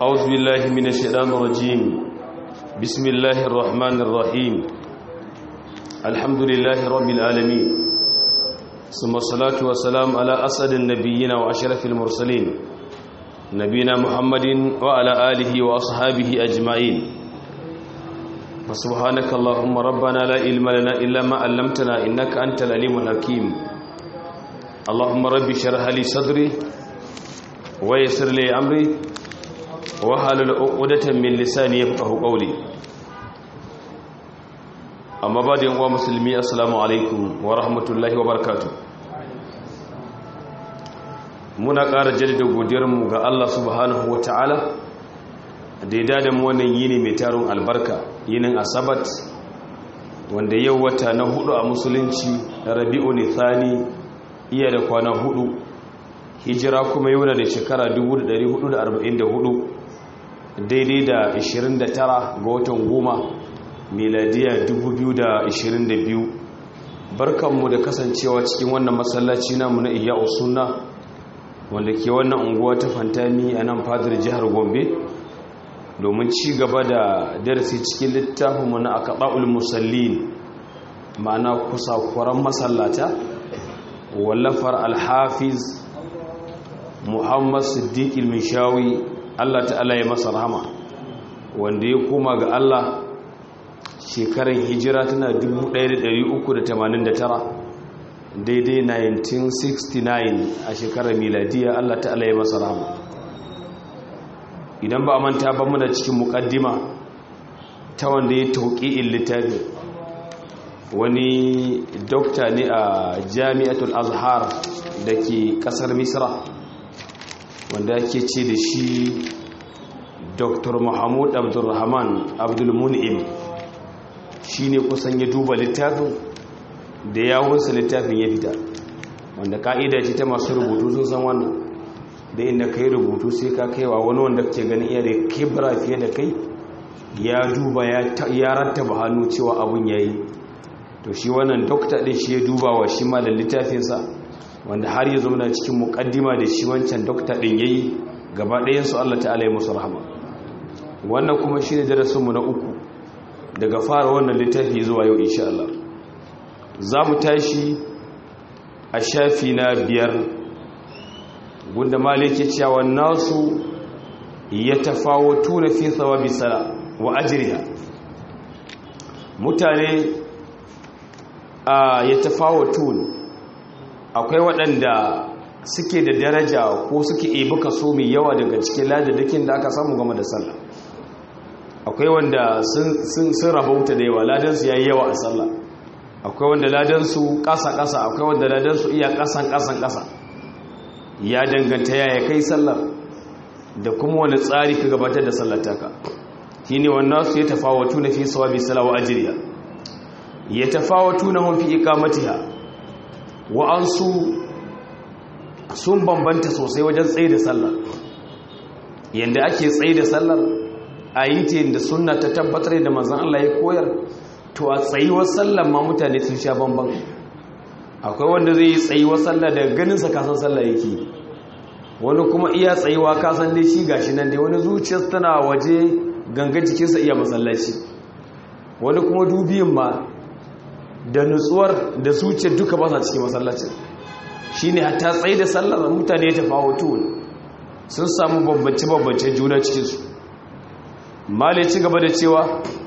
أعوذ بالله من الشيطان الرجيم بسم الله الرحمن الرحيم الحمد لله رب العالمين ثم الصلاة والسلام على أسد النبيين وأشرف المرسلين نبينا محمد وعلى آله وأصحابه أجمعين فسبحانك اللهم ربنا لا علم لنا إلا ما علمتنا إنك أنت العليم الحكيم اللهم رب اشرح لي صدري ويسر لي أمري وحلل عقدة من لساني يفقه قولي أما بعد يا مسلمي السلام عليكم ورحمة الله وبركاته muna ƙara jaddada godiyarmu ga Allah subhanahu wa ta'ala da ya dada mu wannan yini mai tarin albarka yinin asabat wanda yau wata na hudu a musulunci rabi'u ne thani iya da kwana hudu hijira kuma yau da shekara 1444 daidai da 29 ga watan goma miladiya 2022 barkanmu da kasancewa cikin wannan masallaci namu na iya sunna wanda ke wannan unguwa ta fantami a nan fadar jihar gombe domin ci gaba da darasi cikin littafinmu na akaɗa'ul musallin ma'ana kusa kwaran masallata wallafar alhafiz muhammad siddiq ilmishawi allah ta'ala ya masa rahama wanda ya koma ga allah shekarar hijira tana 1389 daidai 1969 a shekarar miladiya Allah ta'ala ya masa rahama idan ba a manta ba muna cikin mukaddima ta wanda ya tauƙi in littafi wani dokta ne a jami'atul azhar da ke ƙasar misra wanda ake ce da shi dr mahmud abdulrahman abdulmun'im shi ne kusan ya duba littafin da yawunsa littafin ya fita wanda ka'ida ce ta masu rubutu sun san wannan da inda kai rubutu sai ka kaiwa wani wanda ke ganin iya da kibra fiye da kai ya duba ya rattaba hannu cewa abun yayi to shi wannan dokta din shi ya duba wa shi ma da littafinsa wanda har ya zama cikin mukaddima da shi wancan dokta din yayi gaba ɗayan su Allah ta'ala ya musu rahama wannan kuma shine darasinmu na uku daga fara wannan littafi zuwa yau insha Allah za mu tashi a shafi na biyar gunda maliki cewa nasu ya tafawatu na fi tsawabi sala wa ajiriya mutane a ya tafawatu akwai waɗanda suke da daraja ko suke ebi kaso mai yawa daga cikin ladadakin da aka samu game da sallah akwai wanda sun rabauta da yawa ladansu ya yi yawa a sallah akwai wanda ladansu ƙasa-ƙasa akwai wanda ladansu iya ƙasan-ƙasan-ƙasa ya danganta ya kai sallar da kuma wani tsari ka gabatar da sallataka shi ne wannan su ya tafawatu na fi sawabi salawa ajiriya ya tafawatu na mafi ikamatiha wa'ansu sun bambanta sosai wajen tsaye da sallar yadda ake tsaye da sallar a yi ta yadda suna ta tabbatar da manzan Allah ya koyar to a tsayuwar sallar ma mutane sun sha bamban akwai wanda zai yi tsayuwar sallar da ganinsa kasan sallar yake wani kuma iya tsayuwa kasan dai shi gashi nan dai wani zuciyar tana waje ganga jikinsa iya masallaci wani kuma dubiyin ma da nutsuwar da zuciyar duka ba sa cikin masallacin shi ne hatta tsaye da sallar mutane ya tafawo sun samu bambance-bambance juna cikinsu malai ci gaba da cewa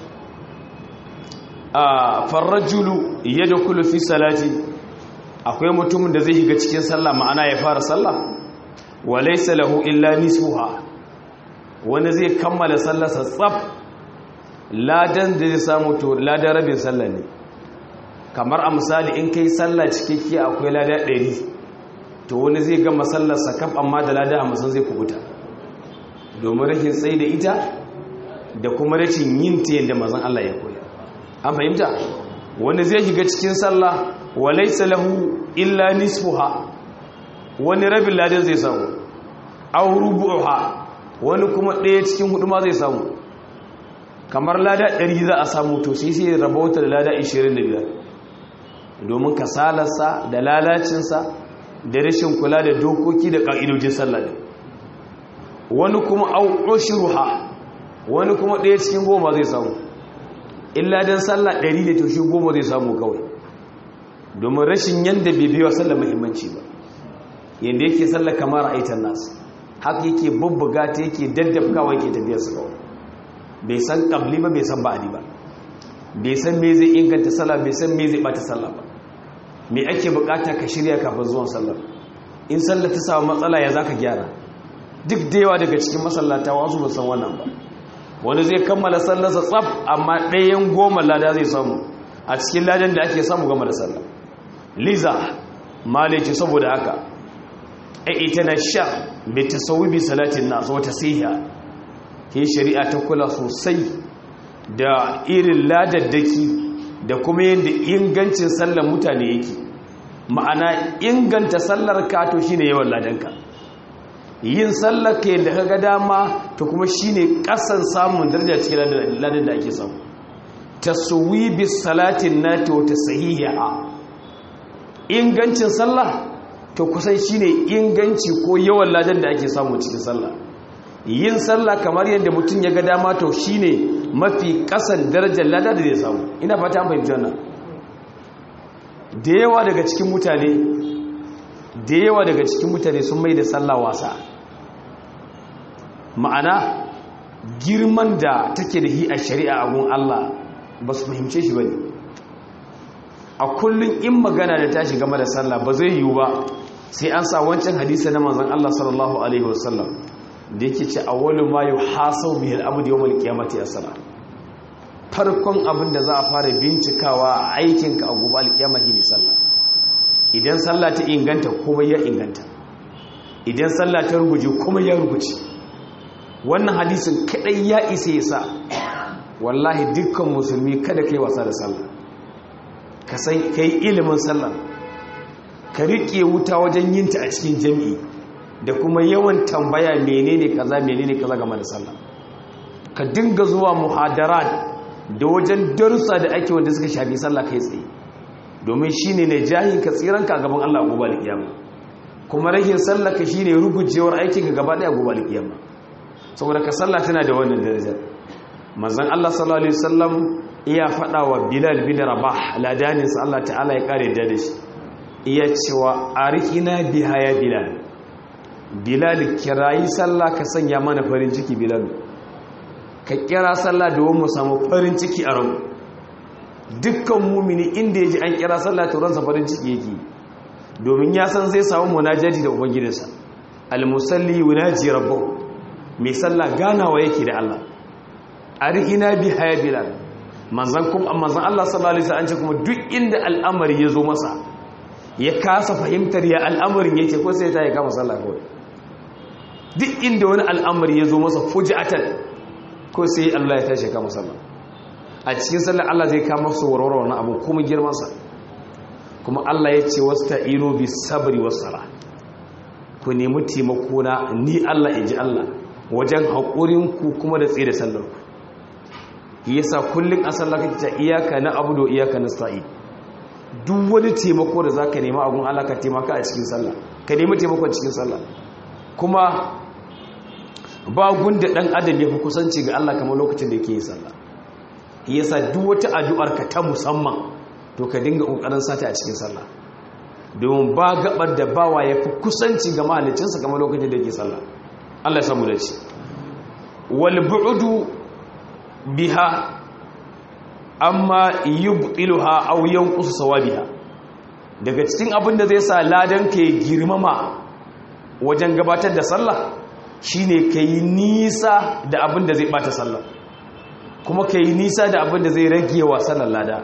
a farrajulu ya da kulu fi salati akwai mutumin da zai shiga cikin sallah ma'ana ya fara sallah wa laysa lahu illa nisfuha wani zai kammala sallarsa tsaf ladan da zai samu to ladan rabin sallah ne kamar a misali in kai sallah cikakke akwai lada 100 to wani zai gama sallarsa kaf amma da lada 50 zai kubuta domin rashin tsayi da ita da kuma rashin yin ta yadda mazan Allah ya koya an fahimta wanda zai shiga cikin sallah wa laysa lahu illa nisfuha wani rabin ladan zai samu aw rubu'uha wani kuma ɗaya cikin hudu ma zai samu kamar lada 100 za a samu to sai sai rabauta da lada 25 domin kasalarsa da lalacinsa da rashin kula da dokoki da ƙa'idojin sallah wani kuma au ushruha wani kuma ɗaya cikin goma zai samu illa dan sallah ɗari ne to shi goma zai samu kawai domin rashin yanda bai biya sallah muhimmanci ba yanda yake sallah kamar aitan nasu haka yake bubbuga ta yake daddafkawa yake tafiyar su kawai bai san kabli ba bai san ba'adi ba bai san me zai inganta sallah bai san me zai bata sallah ba me ake bukata ka shirya kafin zuwan sallah in sallah ta samu matsala ya zaka gyara duk da yawa daga cikin masallata wasu ba san wannan ba wani zai kammala sallarsa tsaf amma ɗayan goma lada zai samu a cikin ladan da ake samu gama da sallah liza malaki saboda haka ita na sha bai tasawubi salatin nasu wata siya ke shari'a ta kula sosai da irin ladaddaki da kuma yadda ingancin sallar mutane yake ma'ana inganta sallar ka to shine yawan ladanka yin sallar ka yadda kaga dama to kuma shine kasan samun daraja cikin ladan da ake samu taswibi salatin nati wa tasahiha ingancin sallah to kusan shine inganci ko yawan ladan da ake samu cikin sallah yin sallah kamar yadda mutum ya ga dama to shine mafi kasan darajar lada da zai samu ina fata an fahimci wannan da yawa daga cikin mutane da yawa daga cikin mutane sun mai da sallah wasa ma'ana girman da take da hi a shari'a a gun Allah ba su fahimce shi ba ne a kullum in magana da tashi game da sallah ba zai yiwu ba sai an sa wancan hadisa na manzon Allah sallallahu alaihi wasallam da yake ce awwalu ma yuhasabu bihi al-abdu yawm al-qiyamati as-salah farkon abin da za a fara bincikawa a aikinka a gobe al-qiyama shine sallah idan sallah ta inganta kuma ya inganta idan sallah ta ruguje kuma ya ruguje wannan hadisin kadai ya isa ya sa wallahi dukkan musulmi kada kai wasa da sallah ka san kai ilimin sallah ka riƙe wuta wajen yinta a cikin jami'i da kuma yawan tambaya menene kaza menene kaza game da sallah ka dinga zuwa muhadarat da wajen darussa da ake wanda suka shafi sallah kai tsaye domin shine ne jahin ka tsiran ka gaban Allah gobe alkiyama kuma rahin sallah ka shine rugujewar aikin ka gaba daya gobe alkiyama saboda ka sallah tana da wannan darajar manzon Allah sallallahu alaihi wasallam iya fada wa Bilal bin Rabah ladanin sa Allah ta'ala ya kare da shi iya cewa arihina biha ya Bilal Bilal kirayi sallah ka sanya mana farin ciki Bilal ka kira sallah domin mu samu farin ciki a ranmu dukkan mumini inda ya ji an kira sallah ta ransa farin ciki yake domin ya san zai samu munajati da ubangijinsa almusalli yunaji rabbahu mai sallah ganawa yake da Allah arihina bi haya bilal manzan kuma manzan Allah sallallahu alaihi wasallam ce kuma duk inda al'amari ya zo masa ya kasa fahimtar ya al'amarin yake ko sai ta ya kama sallah kawai duk inda wani al'amari ya zo masa fuji'atan ko sai Allah ya tashi kama sallah a cikin sallar Allah zai kama su warware wannan abu kuma girmansa kuma Allah ya ce wasta'inu bis sabri was sala ku nemi taimako na ni Allah inji Allah wajen haƙurin ku kuma da tsaye da sallar ku yasa kullun a sallar kake ta iyaka na abudu iyaka nasta'in duk wani taimako da zaka nema a gun Allah ka taimaka a cikin sallah ka nemi taimako a cikin sallah kuma ba gunda dan adam ya fi kusanci ga Allah kamar lokacin da yake yin sallah yasa duk wata addu'ar ka ta musamman to ka dinga kokarin sata a cikin sallah domin ba gabar da bawa ya fi kusanci ga mahalicinsa kamar lokacin da yake sallah Allah ya samu da shi wal bu'du biha amma yubtiluha aw yanqus sawabiha daga cikin abin da zai sa ladan ka girmama wajen gabatar da sallah shine kai nisa da abin da zai bata sallah kuma kai nisa da abin da zai rage wa sallar lada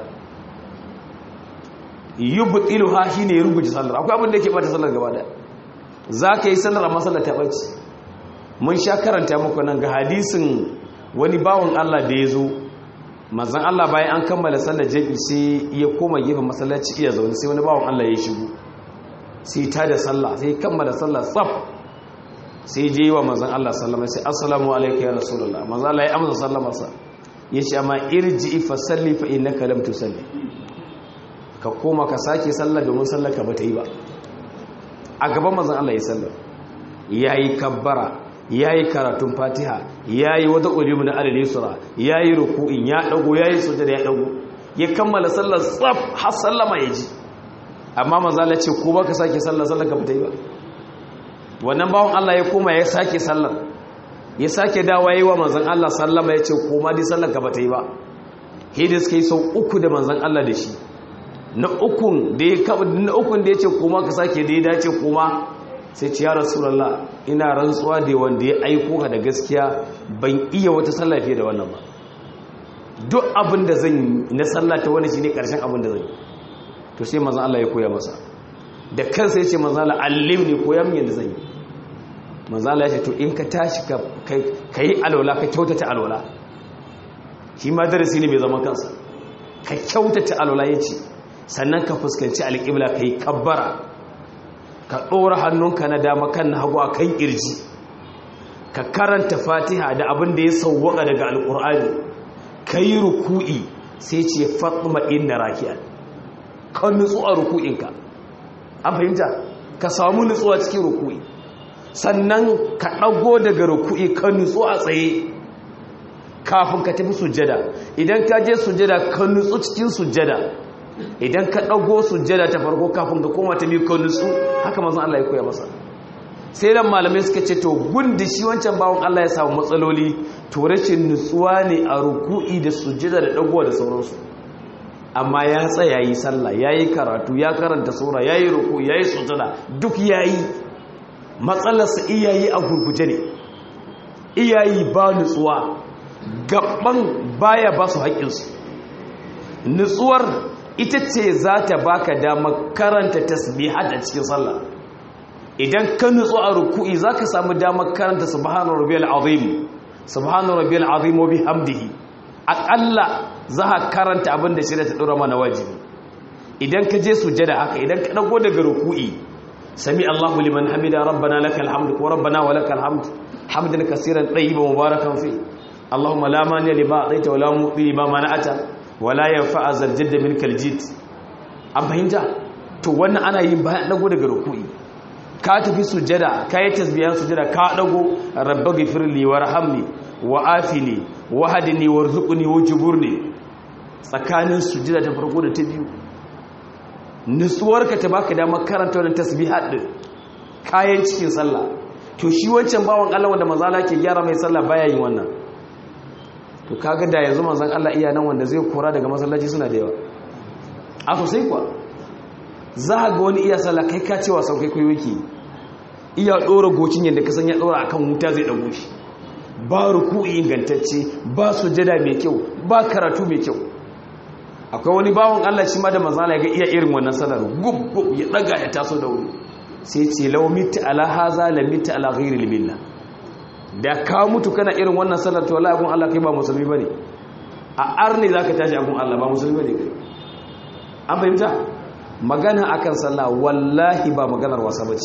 yubtiluha shine ya rubuta sallar akwai abin da yake bata sallar gaba da zaka yi sallar amma sallar ta bace mun sha karanta muku nan ga hadisin wani bawon Allah da ya zo manzon Allah bayan an kammala sallar jami'i sai ya koma gefen masallaci iya zaune sai wani bawon Allah ya shigo sai ta da sallah sai kammala sallah tsaf sai je yi wa manzon Allah sallama sai assalamu alaikum ya rasulullah manzon Allah ya amsa sallamarsa ya ce amma irji fa salli fa innaka lam tusalli ka koma ka sake sallah domin sallar ka bata yi ba a gaban manzon Allah ya sallar yayi kabbara yayi karatun fatiha yayi wata ulimu na alal yusra yayi ruku'in ya dago yayi sujada ya dago ya kammala sallar tsaf har sallama ya ji amma manzo Allah ce ko baka sake sallar sallar ka fita yi ba wannan bawon Allah ya koma ya sake sallar ya sake dawa yi wa manzon Allah sallama ya ce koma dai sallar ka bata yi ba hidis kai sau uku da manzon Allah da shi na ukun da ya na ukun da ya ce koma ka sake da ya dace koma sai ce ya rasulullah ina rantsuwa da wanda ya aiko ka da gaskiya ban iya wata sallah fiye da wannan ba duk abin da zan yi na sallah ta wani shine karshen abin da zan yi to sai manzon Allah ya koya masa da kansa ya ce manzon Allah allimni koya min yadda zan yi manzon Allah ya ce to in ka tashi ka kai alwala ka kyautata alwala shi ma darasi ne mai zaman kansa ka kyautata alwala ya ce sannan ka fuskanci alƙibla ka yi kabbara ka ɗora hannunka na dama kan na hagu a kan ƙirji ka karanta fatiha da abin da ya sauwaka daga alƙur'ani ka yi ruku'i sai ce fatima inda rakiya ka nutsu a ruku'inka an fahimta ka samu nutsuwa cikin ruku'i sannan ka ɗago daga ruku'i ka nutsu a tsaye kafin ka tafi sujjada idan ka je sujjada ka nutsu cikin sujjada idan ka ɗago sujjada ta farko kafin ka koma ta biyu ka nutsu haka mazan Allah ya koya masa sai dan malamai suka ce to gundi shi wancan bawon Allah ya samu matsaloli to rashin nutsuwa ne a ruku'i da sujjada da ɗagowa da sauransu amma ya tsaya yi sallah ya yi karatu ya karanta sura ya yi ruku ya yi sujjada duk ya yi matsalarsa iyayi a gurguje ne iyayi ba nutsuwa gaban baya ba su haƙƙinsu nutsuwar ita ce za ta baka damar karanta tasbihat a cikin sallah idan ka nutsu a ruku'i za ka samu damar karanta subhanahu rabbiyal azim subhanahu rabbiyal azim wa bihamdihi aƙalla za ka karanta abin da shirya ta ɗora mana wajibi idan ka je sujada haka idan ka ɗago daga ruku'i sami Allahu liman hamida rabbana lakal hamdu ko rabbana wa lakal hamdu hamdan kaseeran tayyiban mubarakan fi اللهم لا مانع لما اعطيت ولا معطي لما منعت ولا ينفع ذا الجد منك الجد an fahimta to wannan ana yin bayan dago daga ruku'i ka tafi sujada ka yi tasbiyan sujada ka dago rabbi ghfirli warhamni wa afini wahdini warzuqni wajburni tsakanin sujada ta farko da ta biyu nutsuwarka ta baka damar karanta wannan tasbihat din kayan cikin sallah to shi wancan bawan Allah wanda manzala ke gyara mai sallah baya yin wannan to kaga da yanzu manzon Allah iya nan wanda zai kora daga masallaci suna da yawa a sosai kuwa za ga wani iya sallah kai ka cewa sau kai kai wiki iya dora gocin yadda ka san ya dora akan wuta zai dago shi ba ruku'i ingantacce ba sujada mai kyau ba karatu mai kyau akwai wani bawon Allah shi ma da manzon Allah ya ga iya irin wannan sallar gub gub ya daga ya taso da wuri sai ce law mitta ala haza la mitta ala ghairi billah da ka mutu kana irin wannan sallar to wallahi gun Allah kai ba musulmi bane a arni zaka tashi a gun Allah ba musulmi bane kai an fahimta magana akan sallah wallahi ba maganar wasa bace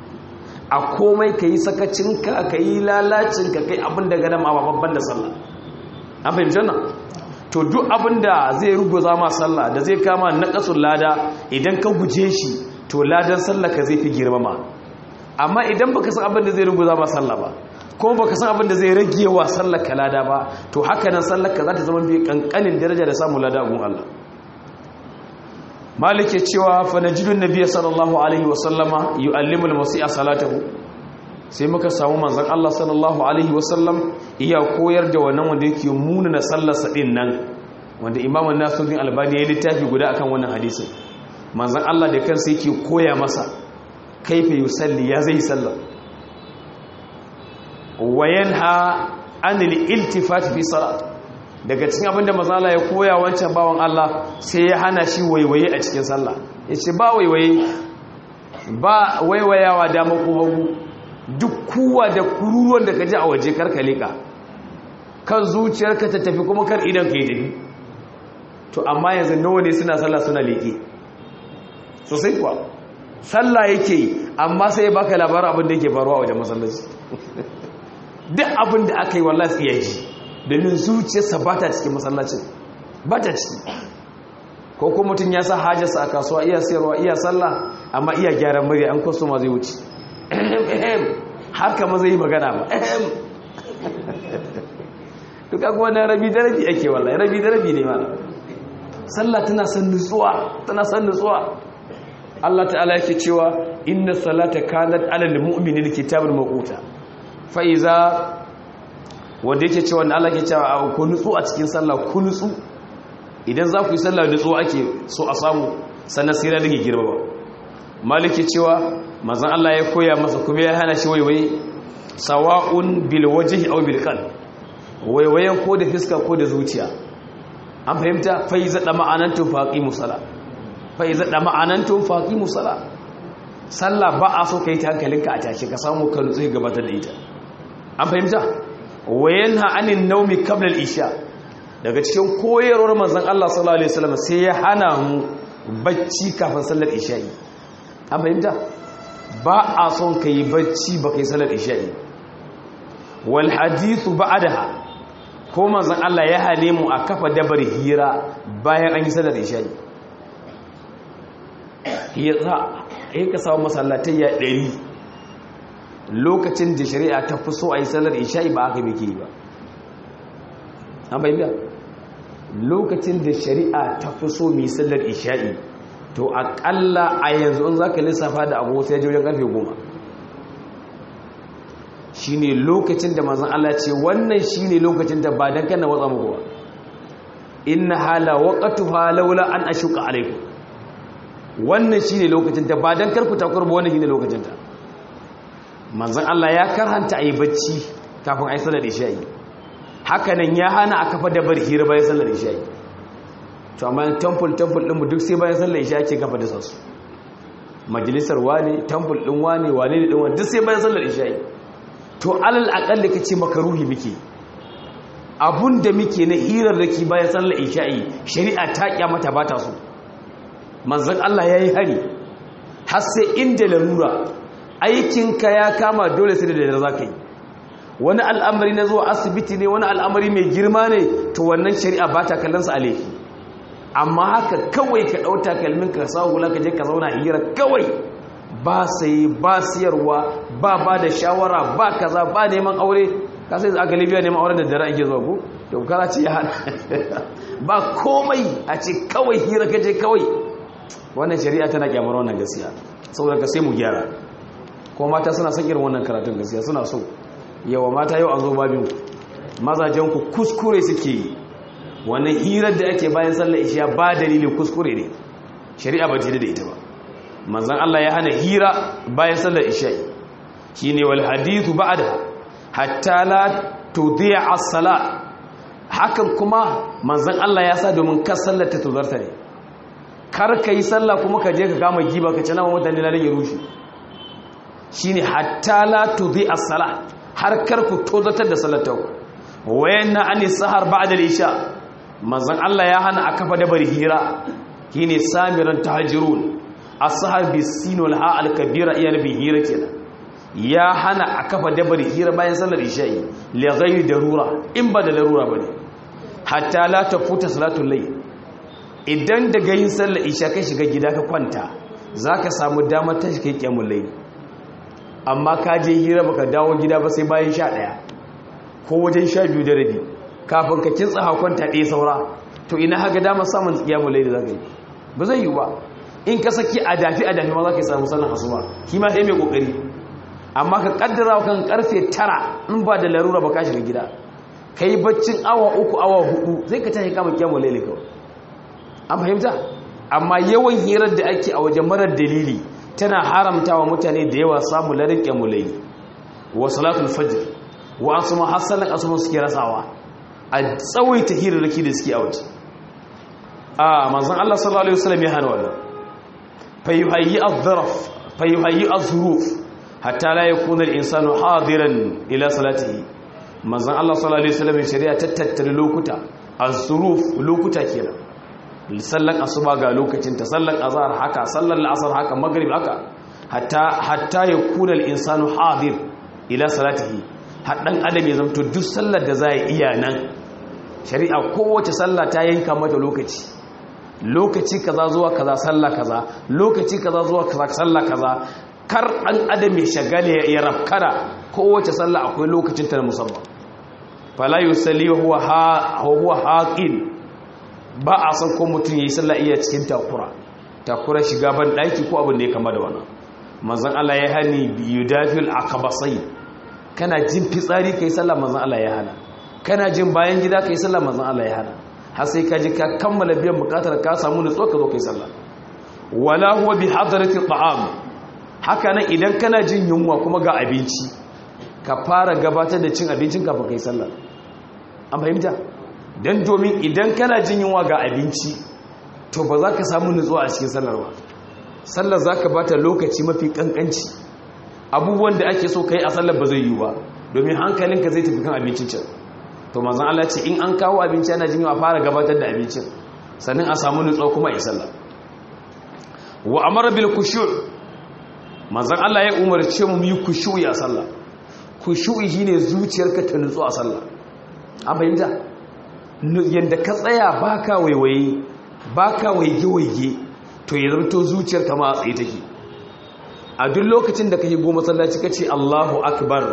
a komai kai sakacinka kai lalacinka kai abin da gada ma babban da sallah an fahimta nan to duk abin da zai ruguza ma sallah da zai kama naqasul lada idan ka guje shi to ladan sallah ka zai fi girmama amma idan baka san abin da zai ruguza ma sallah ba kuma baka san abin da zai rage wa sallar ka lada ba to haka nan sallar ka za ta zama bi kankanin daraja da samun lada gun Allah malike cewa fa najidun nabiyyi sallallahu alaihi wa sallama yu'allimu al-musi'a salatahu sai muka samu manzon Allah sallallahu alaihi wa sallam iya koyar da wannan wanda yake munana sallar sa din nan wanda Imam Nasiruddin Albani ya littafi guda akan wannan hadisin manzon Allah da kansa yake koya masa kaifa yusalli ya zai sallar wayanha anil iltifat fi salat daga cikin abinda mazala ya koya wancan bawan Allah sai ya hana shi waiwaye a cikin sallah yace ba waiwaye ba waiwayawa dama ko hagu duk kuwa da kururuwan da kaji a waje karkale ka kan zuciyarka ta tafi kuma kar idan ka yi tafi to amma yanzu nawa ne suna sallah suna leke sosai kuwa sallah yake amma sai ya baka labarin abin da yake faruwa wajen masallaci duk abin da aka yi wallah tsiya ji domin zuciyarsa ba ta cikin masallacin ba ta ciki ko kuma mutum ya sa hajjarsa a kasuwa iya sayarwa iya sallah amma iya gyaran murya an kwaso ma zai wuce har kama zai yi magana ba ehem duk abuwa na rabi da rabi ake wallahi rabi da rabi ne mana sallah tana son nutsuwa tana son nutsuwa Allah ta'ala yake cewa inna salata kanat alal mu'minina kitabun maquta fa iza wanda yake cewa Allah yake cewa ku nutsu a cikin sallah ku nutsu idan za ku yi sallah nutsu ake so a samu sannan sai rage girma ba maliki cewa manzon Allah ya koya masa kuma ya hana shi waiwaye sawa'un bil wajhi aw bil qalb waiwayen ko da fiska ko da zuciya an fahimta fa iza da ma'anantu faqimu salat fa iza da ma'anantu faqimu salat sallah ba a so kai ta hankalinka a tashi ka samu ka nutsu gabatar da ita an fahimta wayanha anin naumi qabla al-isha daga cikin koyarwar manzon Allah sallallahu alaihi wasallam sai ya hana mu bacci kafin sallar isha'i an fahimta ba a son kai bacci ba kai sallar isha'i wal hadithu ba'daha ko manzon Allah ya hane mu a kafa dabar hira bayan an yi sallar isha'i hira ai ka samu masallatai ya 100 lokacin da shari'a ta fi so a yi sallar isha'i ba aka biki ba an bayyana lokacin da shari'a ta fi so mai sallar isha'i to akalla a yanzu in za ka lissafa da abu sai jirgin karfe goma shi ne lokacin da mazan Allah ce wannan shi ne lokacin da ba don kana watsa muku ba inna hala waƙatu halaula an ashuka alaikum wannan shi ne lokacin da ba don karku takwar ba wannan shi ne lokacin ta manzan Allah ya karhanta a yi bacci kafin a yi sallar isha'i hakanan ya hana a kafa dabar hira bayan sallar isha'i to amma temple temple ɗinmu duk sai bayan sallar isha'i ke kafa da sassu majalisar wane temple ɗin wane wane ne ɗin wane duk sai bayan sallar isha'i to alal aƙalla ka ce maka ruhi muke abun da muke na hirar da ke bayan sallar isha'i shari'a ta kyamata ba ta so manzan Allah ya yi hari har sai inda larura aikinka ya kama dole sai da dare za ka yi wani al'amari na zuwa asibiti ne wani al'amari mai girma ne to wannan shari'a ba ta kallonsa a laifi amma haka kawai ka ɗauta kalmin ka sa hula ka je ka zauna hira kawai ba sai ba siyarwa ba ba da shawara ba kaza ba neman aure ka sai a galibiya neman auren da dare ake zuwa ko to kara ce ya hana ba komai a ce kawai hira ka je kawai wannan shari'a tana kyamar wannan gaskiya saboda ka sai mu gyara ko mata suna son irin wannan karatun gaskiya suna so yawa mata yau an zo babin mazajen ku kuskure suke yi wannan hirar da ake bayan sallar isha ba dalilin kuskure ne shari'a ba ta da ita ba manzon Allah ya hana hira bayan sallar isha shine wal hadithu ba'da hatta la tudhi'a as-salat hakan kuma manzon Allah ya sa domin kar sallar ta tuzarta ne kar kai sallah kuma ka je ka kama giba ka ci nama mutane na rage rushe shine hatta la tudhi as-salat har kar ku tozatar da salatu wayanna ani sahar ba'da al-isha manzon Allah ya hana a kafa da bari hira shine samiran tahajirun as-sahar bisin wal ha al-kabira iya nabi hira kenan ya hana a kafa da bari hira bayan sallar isha'i li ghayri darura in ba da larura bane hatta la tafuta salatul layl idan daga yin sallar isha kai shiga gida ka kwanta zaka samu damar tashi kai kiyamul layl amma ka je hira baka dawo gida ba sai bayan sha ɗaya ko wajen sha biyu da rabi kafin ka kintsa hakonta ɗaya saura to ina haka damar samun tsiyamu lai da za ka yi ba zai yi ba in ka saki a dafi a dafi ma za ka yi samu sallan asuba shi ma sai mai kokari amma ka kaddara kan karfe tara in ba da larura ba ka shiga gida ka yi baccin awa uku awa hudu zai ka tashi kama kiyamu lai kawai an fahimta amma yawan hirar da ake a wajen marar dalili tana haramta wa mutane da yawa samun larin ƙyamulai wa salatul fajr wa asu ma hasalan asuman suke rasawa a tsawaita hirarraki da suke a waje a manzan Allah sallallahu alaihi wasallam ya hana wannan fayuhayyi az-zaraf fayuhayyi az-zuruf hatta la yakuna al-insanu hadiran ila salatihi manzan Allah sallallahu alaihi wasallam shari'a tattare lokuta az-zuruf lokuta kenan sallan asuba ga lokacin ta sallan azhar haka sallan al'asr haka maghrib haka hatta hatta yakuna al-insanu hadir ila salatihi haddan adam ya zamto duk sallar da zai iya nan shari'a kowace sallah ta yanka mata lokaci lokaci kaza zuwa kaza sallah kaza lokaci kaza zuwa kaza sallah kaza kar an adam ya shagale ya rafkara kowace sallah akwai lokacin ta na musamman fala yusalli huwa ha huwa haqin ba a san ko mutum yayi sallah iya cikin takura takura shiga ban daki ko abin da ya kama da wannan manzon Allah ya hani yudafil akabasai kana jin fitsari kai sallah manzon Allah ya hana kana jin bayan gida kai sallah manzon Allah ya hana har sai ka ji ka kammala biyan bukatar ka samu nutsuwa ka zo kai sallah wala huwa bi hadrati ta'am haka nan idan kana jin yunwa kuma ga abinci ka fara gabatar da cin abincin kafin kai sallah an fahimta dan domin idan kana jin yunwa ga abinci to ba za ka samu nutsuwa a cikin sallar ba sallar za ka bata lokaci mafi kankanci abubuwan da ake so ka yi a sallar ba zai yi ba domin hankalinka zai tafi kan abincin can to manzan Allah ce in an kawo abinci ana jin a fara gabatar da abincin sannan a samu nutsuwa kuma a yi sallah wa amara bil kushu' manzan Allah ya umarce mu yi kushu'i a sallah kushu'i shine zuciyarka ta nutsu a sallah an fahimta yanda ka tsaya baka waiwaye baka waige-waige to ya zarto zuciyar kama a tsaye take a duk lokacin da kake goma sallaci ka ce Allahu akbar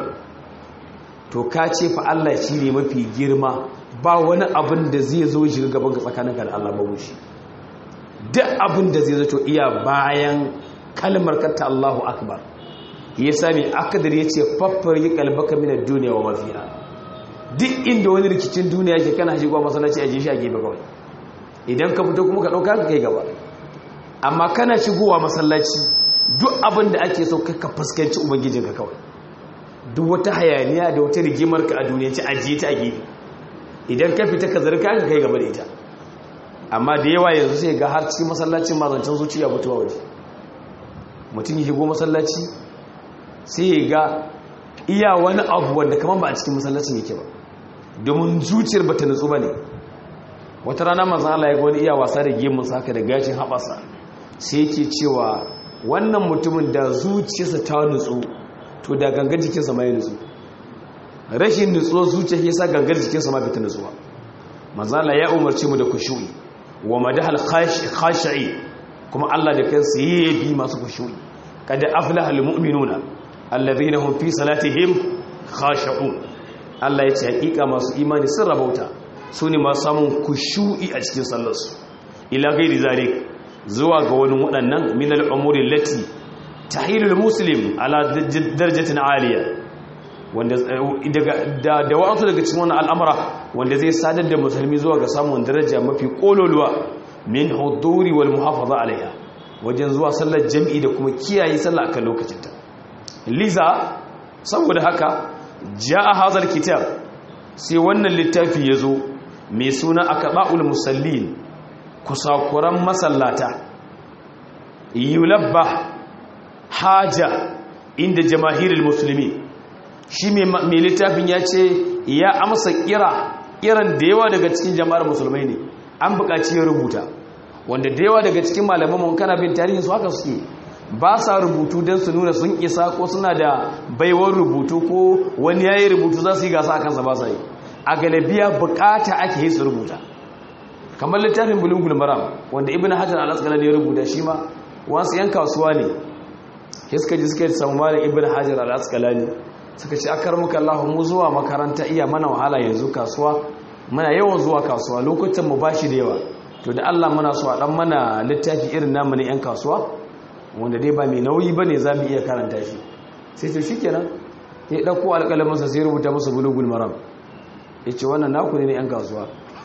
to ka ce fa Allah shi ne mafi girma ba wani abin da zai zo shi gaban ka tsakaninka da Allah babu shi duk abin da zai zato iya bayan kalmar kata Allahu akbar ya sami akadar ya ce faffar yi kalbaka minar duniya wa mafiya duk inda wani rikicin duniya ke kana shigowa masallaci a je shi a gefe kawai idan ka fito kuma ka ɗauka ka kai gaba amma kana shigowa masallaci duk abin da ake so ka fuskanci ubangijinka kawai duk wata hayaniya da wata rigimar ka a duniya ci ajiye ta a gefe idan ka fita ka zarka ka kai gaba da ita amma da yawa yanzu sai ga har cikin masallacin mazancin zuciya mutuwa waje mutum ya shigo masallaci sai ya ga iya wani abu wanda kamar ba a cikin masallacin yake ba domin zuciyar ba ta nutsu ba ne wata rana manzan Allah ya ga wani iya wasa da gemun haka da gashin haɓasa sai yake cewa wannan mutumin da zuciyarsa ta nutsu to da gangar jikinsa ma ya nutsu rashin nutsuwar zuciya ya sa gangar jikinsa ma bai ta nutsuwa manzan Allah ya umarci mu da kushu'i wa madahal khashi'i kuma Allah da kansa yayi masu kushu'i kada aflaha almu'minuna alladhina hum fi salatihim khashi'un Allah ya ce hakika masu imani sun rabauta su ne masu samun kushu'i a cikin sallarsu ila gairi zalik zuwa ga wani waɗannan min al'umuri lati tahilul muslim ala darajatin aliya wanda da da wa'ansu daga cikin wannan al'amura wanda zai sadar da musulmi zuwa ga samun daraja mafi kololuwa min huduri wal muhafaza alaiha wajen zuwa sallar jami'i da kuma kiyaye sallah akan lokacinta liza saboda haka ja'a hazal kitab sai wannan littafi yazo mai suna akaba'ul musallin kusakuran masallata yulabba haja inda jamahirul musulmi shi mai littafin ya ce ya amsa kira kiran da yawa daga cikin jama'ar musulmai ne an buƙaci ya rubuta wanda da yawa daga cikin malaman mun kana bin tarihin su haka suke ba sa rubutu don su nuna sun isa ko suna da baiwar rubutu ko wani yayi rubutu za su yi gasa a kansa ba sa yi a galabiya bukata ake yi su rubuta kamar littafin bulugul maram wanda ibn hajar al-asqalani ya rubuta shi ma wasu yan kasuwa ne suka ji suka samu malam ibn hajar al-asqalani suka ce akar muka Allah mu zuwa makaranta iya mana wahala yanzu kasuwa muna yawan zuwa kasuwa lokutan mu bashi da yawa to da Allah muna so a dan mana littafi irin namu ne yan kasuwa wanda dai ba mai nauyi bane zamu iya karanta shi sai to shikenan ya dauko alƙalamin sa sai rubuta musu bulugul maram yace wannan naku ne yan kasuwa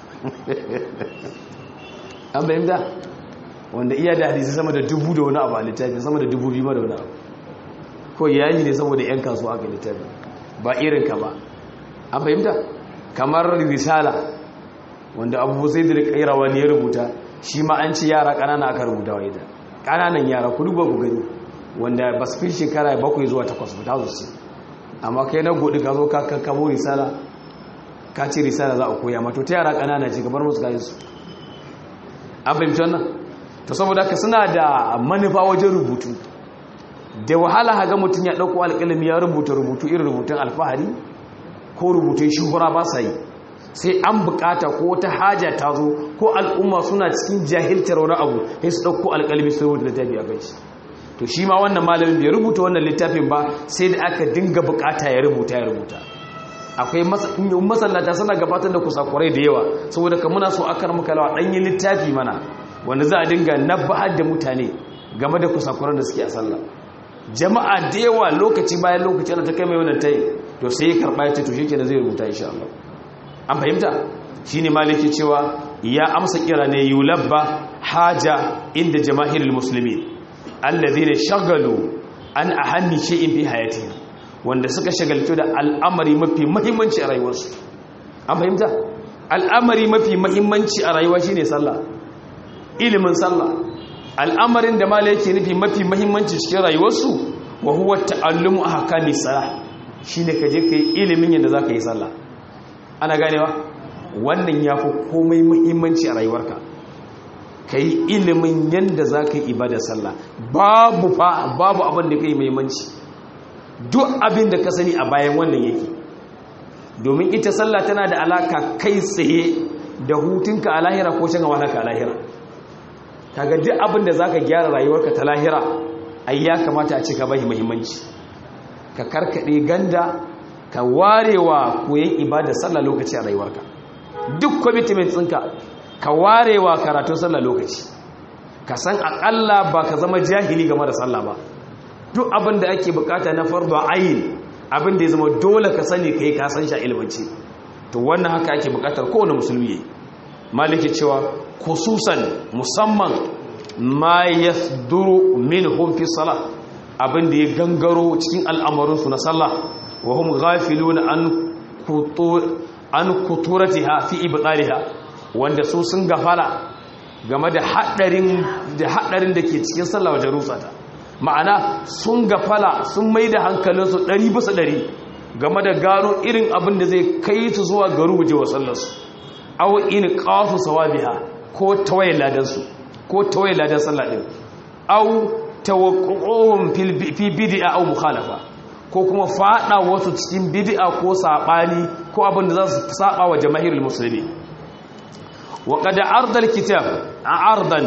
an bayyana wanda iya da hadisi sama da dubu da wani abu a littafi sama da dubu biyu ma da wani abu ko yayi ne saboda yan kasuwa aka littafi ba irin ka ba an fahimta kamar risala wanda abu sai da kairawa ne ya rubuta shi ma an ce yara kanana aka rubuta wa ita kananan yara ku duba ku gani wanda ba su fi shekara bakwai zuwa takwas ba ta su amma kai na godi ka zo ka kakkamo risala ka ce risala za a koya mato ta yara kanana ce gabar musu kayan su an fahimci wannan to saboda haka suna da manufa wajen rubutu da wahala haga mutum ya ɗauko alƙalami ya rubuta rubutu irin rubutun alfahari ko rubutun shuhura ba sa yi sai an bukata ko wata haja ta zo ko al'umma suna cikin jahiltar wani abu sai su ɗauko alƙalami su rubuta littafi a kai to shi ma wannan malamin bai rubuta wannan littafin ba sai da aka dinga bukata ya rubuta ya rubuta akwai masallata suna gabatar da kusakurai da yawa saboda ka muna so akar muka lawa ɗanyen littafi mana wanda za a dinga nabba'ar da mutane game da kusakuran da suke a sallah jama'a da yawa lokaci bayan lokaci ana ta kai mai wannan tayi to sai ya karɓa ya ce to shi kenan zai rubuta insha Allah an fahimta shine maliki cewa ya amsa kira ne yulabba haja inda jama'irul muslimin alladhina shagalu an ahammi shay'in fi hayatihim wanda suka shagaltu da al'amari mafi muhimmanci a rayuwarsu an fahimta al'amari mafi muhimmanci a rayuwa shine sallah ilimin sallah al'amarin da mala yake nufi mafi muhimmanci cikin rayuwarsu wa huwa ta'allumu ahkami salah shine kaje kai ilimin yadda zaka yi sallah ana ganewa wannan yafi komai muhimmanci a rayuwarka ka yi ilimin yadda za ka yi ibada sallah babu fa babu abin da ka yi muhimmanci duk abin da ka sani a bayan wannan yake domin ita sallah tana da alaka kai tsaye da hutunka a lahira ko shan wahalaka a lahira kaga duk abin da za ka gyara rayuwarka ta lahira ai ya kamata a ce ka bai muhimmanci ka karkaɗe ganda ka warewa koyon ibada sallah lokaci a rayuwarka duk commitment ɗinka ka warewa karatun sallah lokaci ka san akalla ba ka zama jahili game da sallah ba duk abin da ake bukata na fardo ayin abin da ya zama dole ka sani kai ka san shi ilmanci to wannan haka ake bukatar kowane musulmi yayi maliki cewa khususan musamman ma yasduru minhum fi salah abin da ya gangaro cikin al'amarin su na sallah wa hum ghafiluna an kutur an kuturatiha fi ibtaliha wanda su sun gafara game da haɗarin da haɗarin da ke cikin sallah wajen rusata ma'ana sun gafala sun mai da hankalinsu ɗari bisa ɗari game da gano irin abin da zai kai su zuwa ga ruje wa sallarsu aw in qasu sawabiha ko tawaye ladansu ko tawaye ladan sallah din aw tawaqqu'uhum fi bid'a aw mukhalafa ko kuma fada wasu cikin bid'a ko sabani ko abin da za su saba wa jama'irul muslimin وقد عرض الكتاب عرضا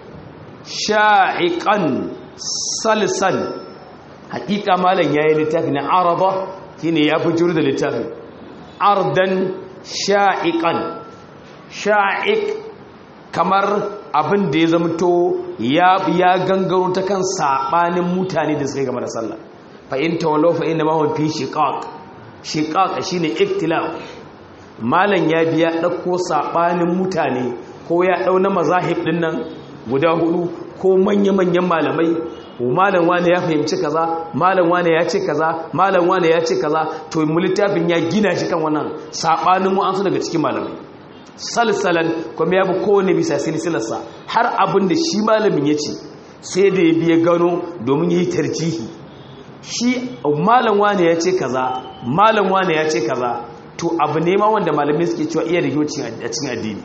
شائقا سلسا حقيقة مالا يا لتافي عرضة هنا يا بجرد لتافي عرضا شائقا شائق kamar abin da ya zamto ya gangaro ta kan sabanin mutane da suka gama da sallah fa in tawallu fa inna ma hum fi shiqaq shiqaq shine iktilaf malam ya biya ɗauko saɓanin mutane ko ya ɗau na mazahib ɗin nan guda hudu ko manya-manyan malamai malam wane ya fahimci kaza malam wane ya ce kaza malam wane ya ce kaza to mu littafin ya gina shi kan wannan saɓanin wa'ansu daga cikin malamai salsalan kuma ya bi kowane bisa silsilarsa har abin da shi malamin ya ce sai da ya biya gano domin ya yi tarjihi shi malam wane ya ce kaza malam wane ya ce kaza to abu ne ma wanda malamai suke cewa iya da a cikin addini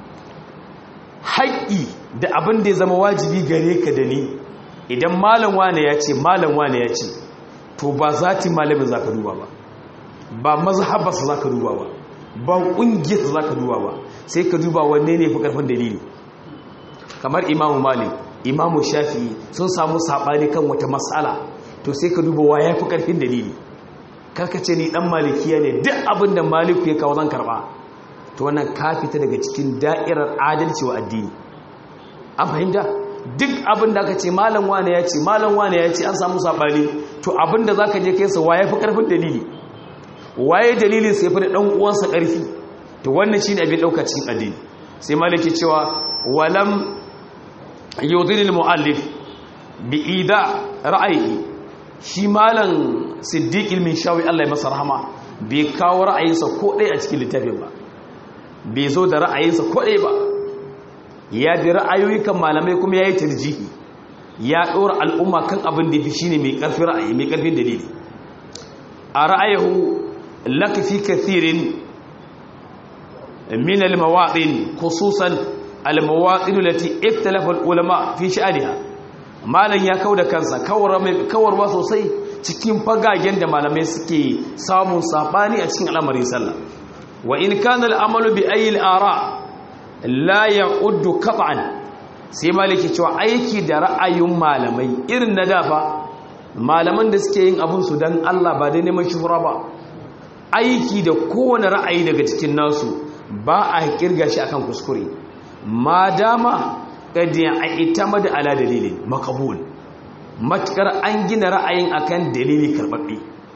haƙƙi da abin da ya zama wajibi gare ka da ni idan malam wane ya ce malam wane ya ce to ba zati malamin za ka duba ba ba mazhabarsa za ka duba ba ba ƙungiyarsa za ka duba ba sai ka duba wanne ne fi ƙarfin dalili kamar imamu malik imamu shafi sun samu saɓani kan wata matsala to sai ka duba wa ya fi ƙarfin dalili karkace ni dan malikiya ne duk abin da maliku ya kawo zan karba to wannan ka fita daga cikin da'irar adalci wa addini an fahimta duk abin da aka ce malam wane ya ce malam wane ya ce an samu sabani to abin da zaka je kai sa waye fi karfin dalili waye dalilin sai fi da dan uwansa karfi to wannan shine abin dauka cikin addini sai maliki cewa walam yudhil muallif bi ida ra'ayi shi malam siddiq ilmin shawi Allah ya masa rahama bai kawo ra'ayinsa ko ɗaya a cikin littafin ba bai zo da ra'ayinsa ko ɗaya ba ya bi ra'ayoyi kan malamai kuma ya yi tarjihi ya ɗora al'umma kan abin da fi shine mai ƙarfin ra'ayi mai ƙarfin dalili a ra'ayahu lakafi kathirin min al-mawaɗin khususan al-mawaɗin lati iftalafa al-ulama fi sha'aniha malam ya kau da kansa kawarwa sosai cikin fagagen da malamai suke samun sabani a cikin al'amarin sallah wa in kana al'amalu bi ayi al'ara la ya'uddu qat'an sai maliki cewa aiki da ra'ayin malamai irin na dafa malaman da suke yin abin su dan Allah ba dai neman shuhura ba aiki da kowane ra'ayi daga cikin nasu ba a kirga shi akan kuskure ma dama kadi a itamada ala dalilin makabul matukar an gina ra'ayin akan dalili karbabbe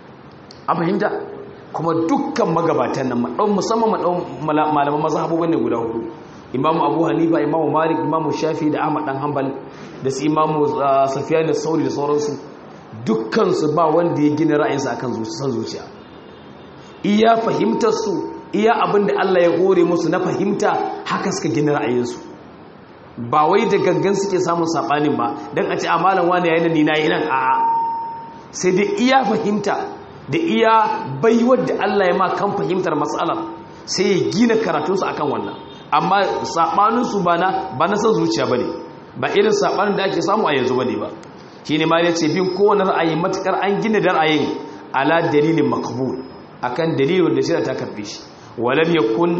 a fahimta kuma dukkan magabatan nan musamman malaman mazhabobin ne guda hudu imamu abu hanifa imamu malik imamu shafi da ahmad dan hanbal da su imamu safiyan da sauri da sauransu dukkansu ba wanda ya gina ra'ayinsa akan san zuciya iya fahimtar su iya abin da Allah ya gore musu na fahimta haka suka gina ra'ayinsu ba wai da gangan suke samun sabanin ba dan a ce a malam wani yayin ni na yi nan a'a sai dai iya fahimta da iya baiwar da Allah ya ma kan fahimtar matsalar sai ya gina karatunsu akan wannan amma saɓaninsu ba na ba na san zuciya ba ne ba irin saɓanin da ake samu a yanzu ba ne ba shi ne ma ya ce bin kowane ra'ayi matukar an gina da ra'ayin ala dalilin makabul akan dalilin wanda shi ta karfe shi walam yakun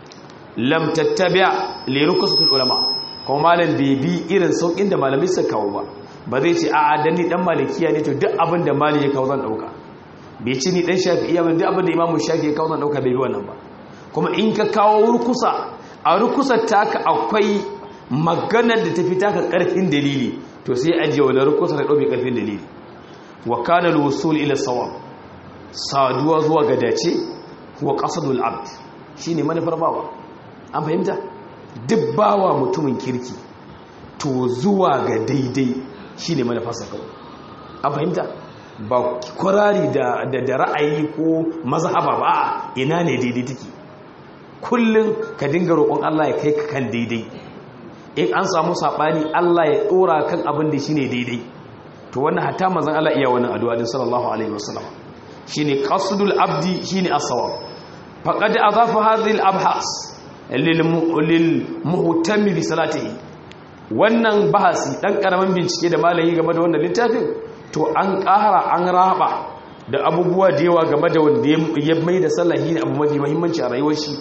lam tattabi'a li rukusatul ulama kuma malam bai bi irin saukin da malamai suka kawo ba ba zai ce a'a dan ni dan malikiya ne to duk abin da mali ya kawo zan dauka bai ci ni dan shafi'iyya ba duk abin da imamu shafi ya kawo zan dauka bai bi wannan ba kuma in ka kawo rukusa a rukusa taka akwai maganar da tafi taka karfin dalili to sai ajiye wani rukusa da ɗauke karfin dalili wa kana al-wusul ila sawab saduwa zuwa ga dace wa qasadul abd shine manufar bawa an fahimta duk bawa mutumin kirki to zuwa ga daidai shine manufarsa kawai an fahimta ba kwarari da da ra'ayi ko mazhaba ba ina ne daidai take kullum ka dinga roƙon Allah ya kai ka kan daidai in an samu saɓani Allah ya ɗora kan abin da shi ne daidai to wannan hatta mazan Allah iya wannan addu'a din sallallahu alaihi wasallam shine qasdul abdi shine as-sawab faqad adafa hadhihi al-abhas lil muhtami bi salatihi wannan bahasi dan karaman bincike da malami game da wannan littafin to an ƙara an raba da abubuwa da yawa game da wanda ya mai da sallahi abu mafi muhimmanci a rayuwar shi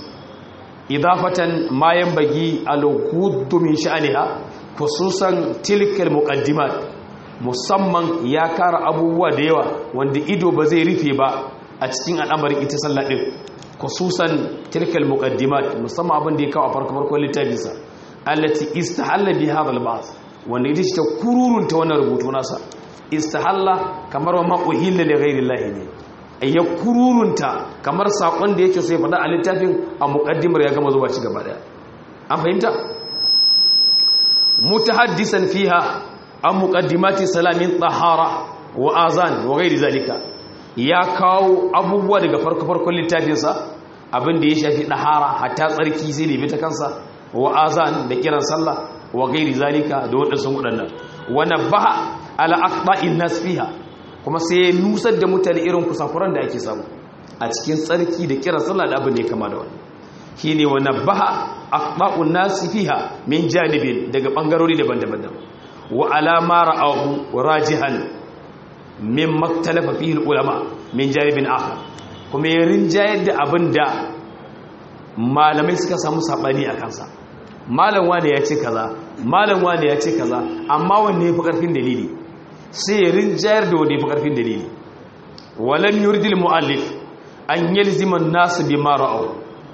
idafatan ma yanbaghi al-ghuddu min sha'niha khususan tilkal muqaddimat musamman ya kara abubuwa da yawa wanda ido ba zai rufe ba a cikin al'amarin ita sallah din khususan tilkal muqaddimat musamman abin da ya kawo a farko farkon littafinsa allati istahalla bi hadha al-ba'th wanda ita ce ta kururunta wannan rubutu nasa istahalla kamar wa ma uhilla li ghayri llahi ne ya kururunta kamar sakon da yake so ya faɗa a littafin a muƙaddimar ya gama zuwa ci gaba daya an fahimta mutahaddisan fiha an muqaddimati salamin tahara wa azan wa ghairi zalika ya kawo abubuwa daga farko farkon littafin sa abin da ya shafi dahara hatta tsarki sai da ta kansa wa azan da kiran sallah wa ghairi zalika da wadansu wadannan wa nabaha ala aqda'in nas fiha kuma sai ya nusar da mutane irin kusakuran da ake samu a cikin tsarki da kiran sallah da abin da ya kama da wani shi ne wa nabbaha aqba'un nasi fiha min janibin daga bangarori daban-daban wa alama ra'ahu rajihan min maktalafa fihi ulama min janibin akhar kuma ya rinjayar da abin da malamai suka samu sabani a kansa malam wani ya ce kaza malam wani ya ce kaza amma wanne ya fi karfin dalili sai ya rinjayar da wani karfin dalili walam yuridil muallif an yalzima nasu bi ma ra'aw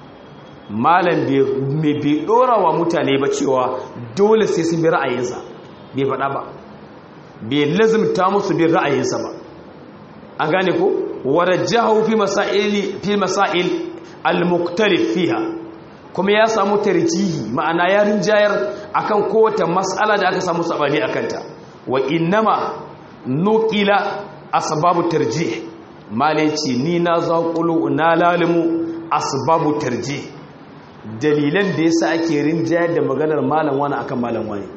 malam bai bai dora wa mutane ba cewa dole sai sun bi ra'ayinsa bai faɗa ba bai lazimta musu bin ra'ayinsa ba an gane ko warajjahu fi masaili fi masail al-mukhtalif fiha kuma ya samu tarjihi ma'ana ya rinjayar akan kowace mas'ala da aka samu sabani akan ta wa innama nukila asbabu tarjih malaci ni na zaƙulu na lalimu asbabu tarjih dalilan da yasa ake rinjayar da maganar malam wani akan malam wani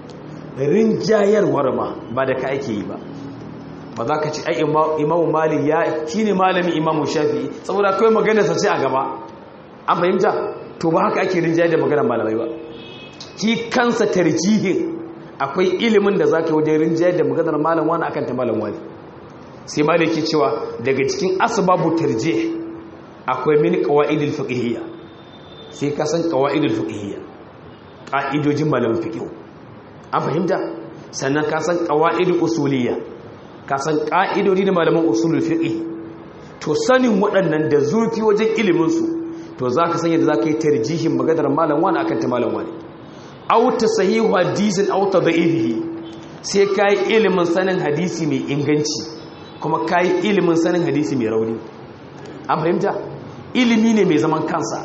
rinjayarwar ma ba da ka ake yi ba ba za ka ci ai imamu mali ya shine malamin imamu shafi saboda kawai maganar sa ce a gaba an fahimta to ba haka ake rinjayar da maganar malamai ba ki kansa tarjihin akwai ilimin da za ka wajen rinjayar da maganar malam wani akan ta malam wani sai ma da yake cewa daga cikin asbabu tarje akwai mini qawaidul fiqhiyya sai ka san qawaidul fiqhiyya ƙa'idojin malamin fiqh an fahimta sannan ka san qawaid usuliyya ka san ƙa'idodi da malaman usulul fiqh to sanin waɗannan da zurfi wajen ilimin su to zaka san yadda zaka yi tarjihin maganar malam wani akan ta malam wani aw tasahihu hadisin aw tadhihi sai kai ilimin sanin hadisi mai inganci kuma kai ilimin sanin hadisi mai rauni an fahimta ilimi ne mai zaman kansa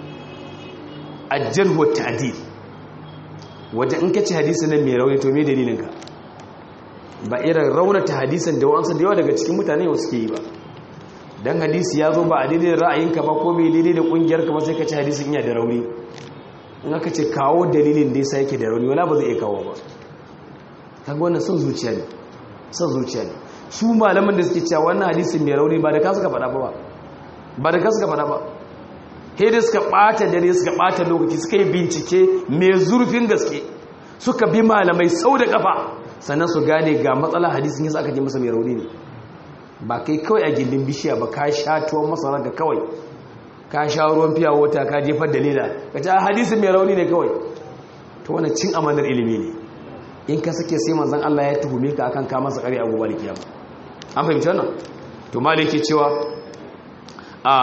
ajjar wa ta'dil wajen in kace hadisi nan mai rauni to me dalilin ka ba irin raunata hadisin da wa'ansu da yawa daga cikin mutane yau suke yi ba dan hadisi ya zo ba a daidai da ra'ayinka ba ko bai daidai da kungiyarka ba sai ka ce hadisin iya da rauni in aka ce kawo dalilin da yasa yake da rauni wala ba zai iya kawo ba kaga wannan son zuciya ne son zuciya ne su malaman da suke cewa wannan hadisin mai rauni ba da ka suka faɗa ba ba da ka suka faɗa ba sai da suka ɓata dare suka ɓata lokaci suka yi bincike mai zurfin gaske suka bi malamai sau da kafa sannan su gane ga matsala hadisin yasa aka je masa mai rauni ne ba kai kawai a gindin bishiya ba ka sha tuwon masara ga kawai ka sha ruwan fiya wata ka jefar da leda ka ce hadisin mai rauni ne kawai to wani cin amanar ilimi ne in ka sake sai manzan Allah ya tuhume ka akan ka masa kare a gobe da kiyama an fahimci wannan to malai yake cewa a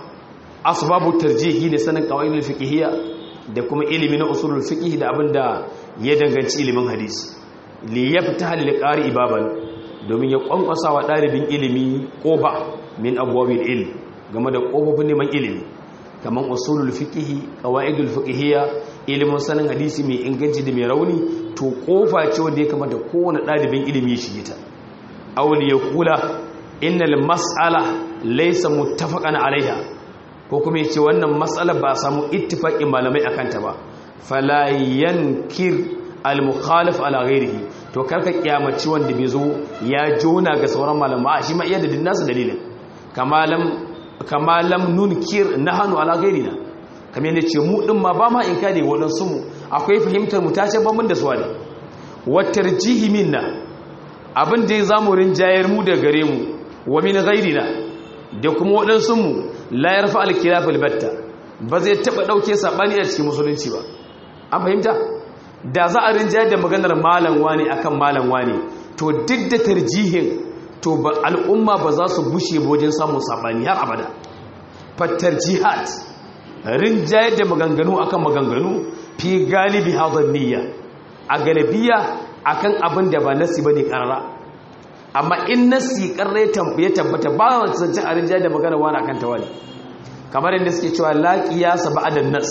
asbabu tarjihi ne sanin qawaidul fiqhiyya da kuma ilimi na usulul fiqh da abinda ya danganci ilimin hadisi li yaftaha lil qari baban domin ya kwankwasa wa dalibin ilimi koba min abwabil ilm game da kofofin neman ilimi kaman usulul fiqh qawaidul fiqhiyya ilimin sanin hadisi mai inganci da mai rauni to kofa ce wanda ya kamata kowane dalibin ilimi ya shige ta awli yaqula innal mas'ala laysa muttafaqan alaiha ko kuma yace wannan mas'alar ba a samu ittifaqin malamai akan ta ba fala yankir al-mukhalif ala ghairihi to karka kiyamaci wanda bai zo ya jona ga sauran malama a shi ma iya da dinnasu dalilin kamalam kamalam nunkir nahanu ala ghairina kamar yadda ce mu din ma ba ma in kade wadansu mu akwai fahimtar mu ta ce ban mun da suwa ne wa tarjihi minna abin da ya zamu rinjayar mu da gare mu wa min ghairina da kuma wadansu mu la yarfa al-khilaf al-batta ba zai taba dauke sabani a cikin musulunci ba an fahimta da za a rinjayar da maganar malam wani akan malam wani to duk da tarjihin to ba al'umma ba za su bushe wajen samun sabani har abada fattar jihad rinjayar da maganganu akan maganganu fi galibi hadar niyya a galibiya akan abin da ba nasi bane karara amma in nasi karra ya tabbata ba a zancen a rinjayar da maganar wani akan tawali kamar yadda suke cewa la qiyasa ba'da nas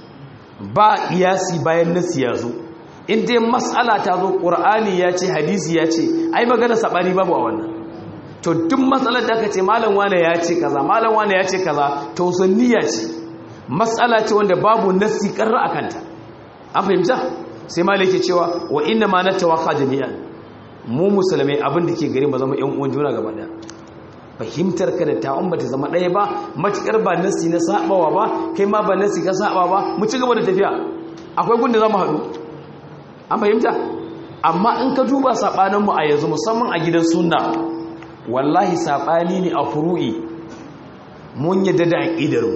ba iyasi bayan nasi ya zo in dai mas'ala ta zo ƙur'ani ya ce hadisi ya ce ai magana saɓani babu a wannan to duk matsalar da aka ce malam wane ya ce kaza malam wane ya ce kaza to sunniya ce mas'ala ce wanda babu nasi karra a kanta an fahimta sai malam yake cewa wa inna ma natawaffa jami'an mu musulmai abin da ke gari ba zama yan uwan juna gaba daya fahimtar ka da ta'un ba ta zama ɗaya ba matuƙar ba nasi na saɓawa ba kai ma ba nasi ka saɓa ba mu ci gaba da tafiya akwai gunda za mu haɗu an fahimta amma in ka duba saɓaninmu a yanzu musamman a gidan sunna wallahi saɓani ne a furu'i mun yadda da aƙidarmu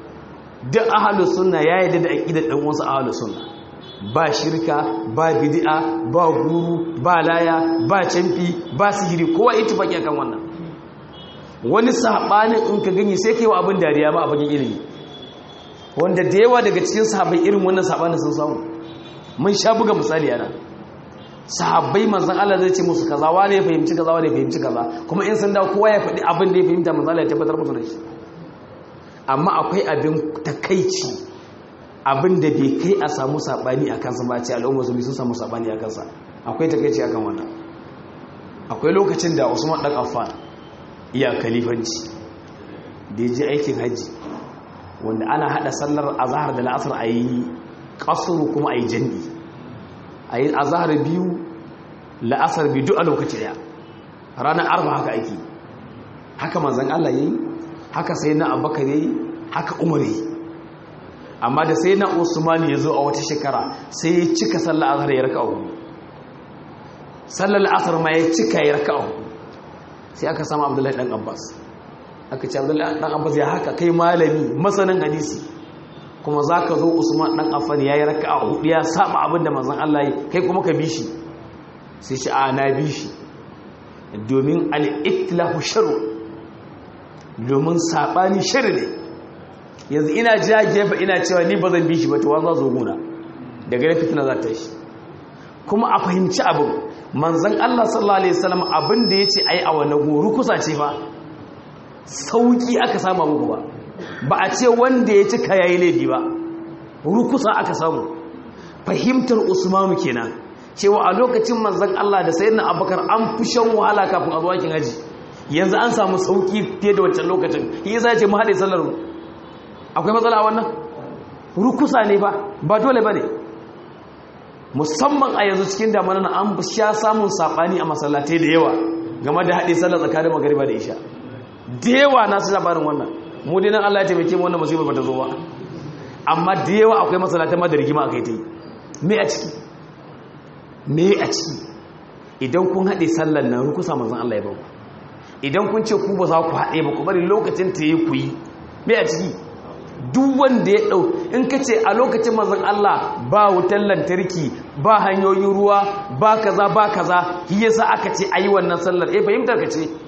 duk ahalu sunna ya yadda da aƙidar ɗan wasu ahalu sunna ba shirka ba bidi'a ba guru ba laya ba canfi ba sihiri kowa ittifaqi akan wannan wani saɓanin in ka gani sai kai wa abin dariya ba a fagen ilimi wanda da yawa daga cikin sahabbai irin wannan saɓanin sun samu mun sha buga misali yana sahabbai manzan Allah zai ce musu kaza wane ya fahimci kaza wane ya fahimci kaza kuma in sun dawo kowa ya faɗi abin da ya fahimta manzan Allah ya tabbatar musu da shi amma akwai abin takaici abin da bai kai a samu saɓani a kansa ba ce al'ummar su sun samu saɓani a kansa akwai takaici akan wannan akwai lokacin da Usman dan Affan iya kalifanci da ya je aikin hajji wanda ana hada sallar azhar da la'asar a yi kasuru kuma a yi jandi a yi azhar biyu la'asar biyu duk a lokaci daya ranar arba haka aiki haka manzan Allah yi haka sai na abubakar yi haka umar yi amma da sai na usman ya zo a wata shekara sai ya cika sallar azhar ya raka uku sallar la'asar ma ya cika ya raka uku sai aka sama abdullahi dan abbas aka ce abdullahi dan abbas ya haka kai malami masanin hadisi kuma za ka zo usman ɗan affan ya yi raka a hudu ya saba abin da manzan Allah yi kai kuma ka bi shi sai shi a na bi shi domin al'iktilahu sharu domin saɓani shari ne yanzu ina ja gefe ina cewa ni ba zan bi shi ba ta wanzu zo guna daga na fitina za ta shi kuma a fahimci abin manzan Allah sallallahu Alaihi wasallam abin da ya ce ai a wannan goro kusa ce ba sauƙi aka sama muku ba ba a ce wanda ya cika ya yi laifi ba rukusa aka samu fahimtar usmanu kenan cewa a lokacin manzan Allah da sayyidina abubakar an fi shan wahala kafin a zuwa kin haji yanzu an samu sauki fiye da wancan lokacin shi yasa ce mu haɗe sallar mu akwai matsala wannan rukusa ne ba ba dole ba ne musamman a yanzu cikin damana na an sha samun saɓani a masallatai da yawa game da haɗe sallar tsakanin magariba da isha da yawa na su labarin wannan mu dai nan Allah ya taimake mu wannan musibar bata zo ba amma da yawa akwai masallatai ma da rigima akai ta yi me a ciki me a ciki idan kun haɗe sallar nan rukusa manzon Allah ya ba idan kun ce ku ba za ku haɗe ba ku bari lokacin ta yi ku yi me a ciki duk wanda ya ɗau in ka ce a lokacin manzon Allah ba wutar lantarki ba hanyoyin ruwa ba kaza ba kaza shi yasa aka ce ayi wannan sallar eh fahimtar ka ce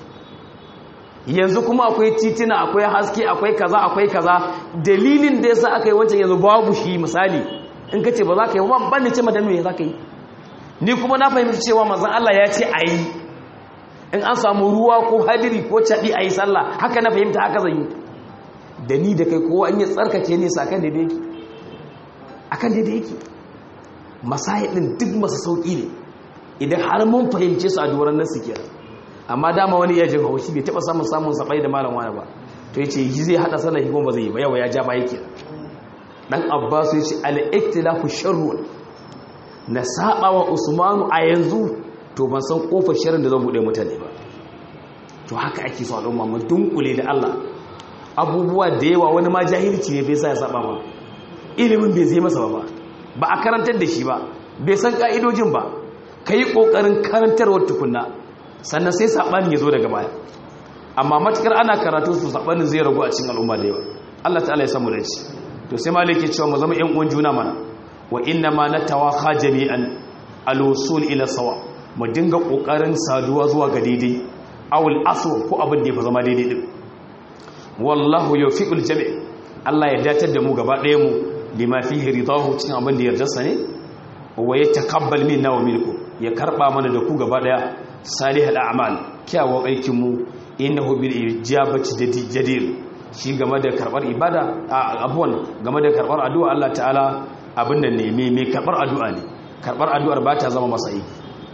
yanzu kuma akwai titina akwai haske akwai kaza akwai kaza dalilin da yasa aka yi wancan yanzu babu shi misali in ka ce ba za ka yi ba ban ne ce madan me za ka yi ni kuma na fahimci cewa manzon Allah ya ce ayi in an samu ruwa ko hadiri ko cadi ayi sallah haka na fahimta haka zan yi da ni da kai kowa an yi tsarkake ne sa kan daidai yake akan daidai yake masayidin duk masu sauki ne idan har mun fahimce su a doron nasu kenan amma dama wani iya jin haushi bai taba samun samun sabai da malam wani ba to yace yi zai hada sallar hikima ba zai yi ba yawa ya ja ba yake dan abbas yace al-iktilafu sharrun na saba wa usmanu a yanzu to ban san kofar sharrin da zan bude mutane ba to haka ake so al'umma mu dunkule da Allah abubuwa da yawa wani ma jahilci ne bai sa ya saba ma ilimin bai zai masa ba ba a karantar da shi ba bai san ka'idojin ba kai kokarin karantarwar tukunna sannan sai saɓani ya zo daga baya amma matukar ana karatu su saɓanin zai ragu a cikin al'umma da yawa Allah ta'ala ya samu da ci to sai maliki cewa mu zama ƴan uwan juna mana wa inna ma natawaha jami'an al-wusul ila sawa mu dinga kokarin saduwa zuwa ga daidai awul asr ko abin da ya zama daidai din wallahu yufiqul jami' Allah ya datar da mu gaba ɗaya mu lima fihi ridahu cikin abin da yardarsa ne wa yataqabbal minna wa minkum ya karba mana da ku gaba ɗaya salihal a'mal kyawun aikin mu innahu bil ijabati jadir shi game da karbar ibada abuwan game da karbar addu'a Allah ta'ala abin da ne mai karbar addu'a ne karbar addu'ar ba ta zama masa aiki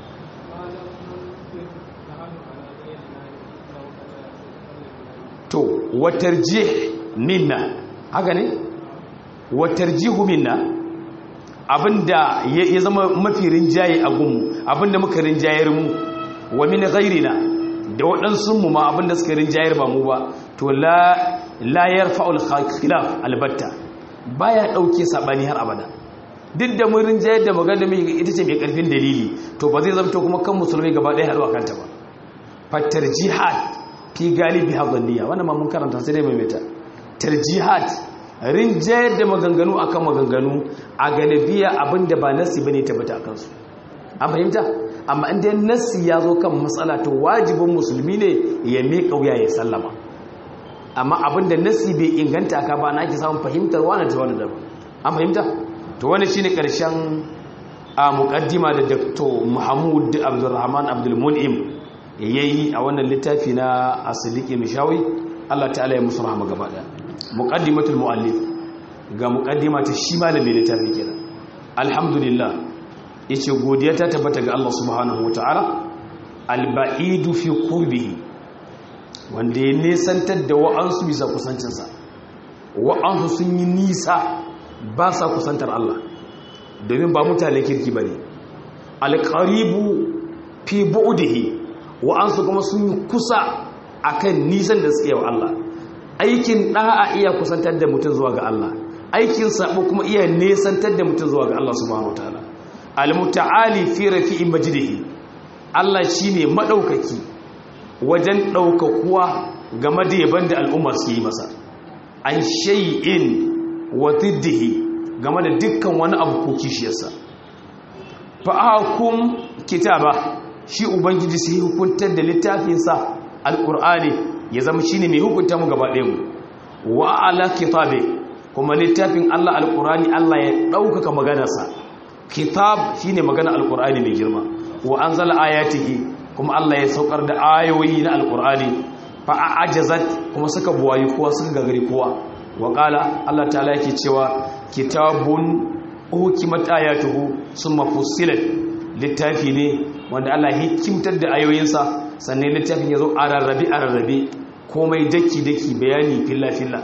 to watarjih minna haka ne watarjihu minna abinda ya zama mafi rinjaye a gunmu abinda muka rinjayar mu wa min ghairina da waɗansu mu ma abinda suka rinjayar ba mu ba to la la yarfa'ul khilaf albatta baya dauke sabani har abada duk da mun rinjayar da magana mai ita ce mai karfin dalili to ba zai zamto kuma kan musulmai gaba ɗaya haɗuwa kanta ba fatarjihat fi galibi hadaniya wannan ma mun karanta sai dai mai meta tarjihat rinjayar da maganganu akan maganganu a galibiya abinda ba nasi bane tabbata akan su an fahimta amma inda nassi ya zo kan matsala to wajibin musulmi ne ya miƙa wuya ya sallama amma abinda nassi bai inganta ka ba na ake samun fahimtar wani ta wani daban an fahimta to wani shine karshen a muqaddima da Dr. Muhammad Abdulrahman Abdul Mun'im yayi a wannan littafi na Asidiki Mishawi Allah ta'ala ya musu rahama gaba daya muqaddimatul muallif ga muqaddima ta shi malamin littafi kenan alhamdulillah yace godiya ta tabbata ga Allah subhanahu wataala alba'idu fi qurbihi wanda ya nesantar da wa'ansu bisa kusancinsa wa'ansu sun yi nisa ba sa kusantar Allah domin ba mutane kirki bane alqaribu fi bu'dihi wa'ansu kuma sun yi kusa akan nisan da suke wa Allah aikin da'a iya kusantar da mutum zuwa ga Allah aikin sabo kuma iya nesantar da mutum zuwa ga Allah subhanahu wataala almuta'ali fi rafi'in majdihi Allah shine madaukaki wajen daukakuwa game da yaban da al'umma su yi masa an shay'in wa diddihi game da dukkan wani abu ko kishiyarsa fa'akum kitaba shi ubangiji sai hukuntar da littafinsa alqur'ani ya zama shine mai hukunta mu gaba ɗayan mu wa ala kitabe kuma littafin Allah alqur'ani Allah ya ɗaukaka maganarsa kitab shine magana alqur'ani mai girma wa anzala ayatihi kuma Allah ya saukar da ayoyi na alqur'ani fa ajazat kuma suka buwayi kowa suka gagari kowa wa qala Allah ta'ala yake cewa kitabun hukimat ayatuhu summa fussilat littafi ne wanda Allah hikimtar da ayoyinsa sannan littafin yazo a rarrabe a rarrabe komai daki daki bayani filla filla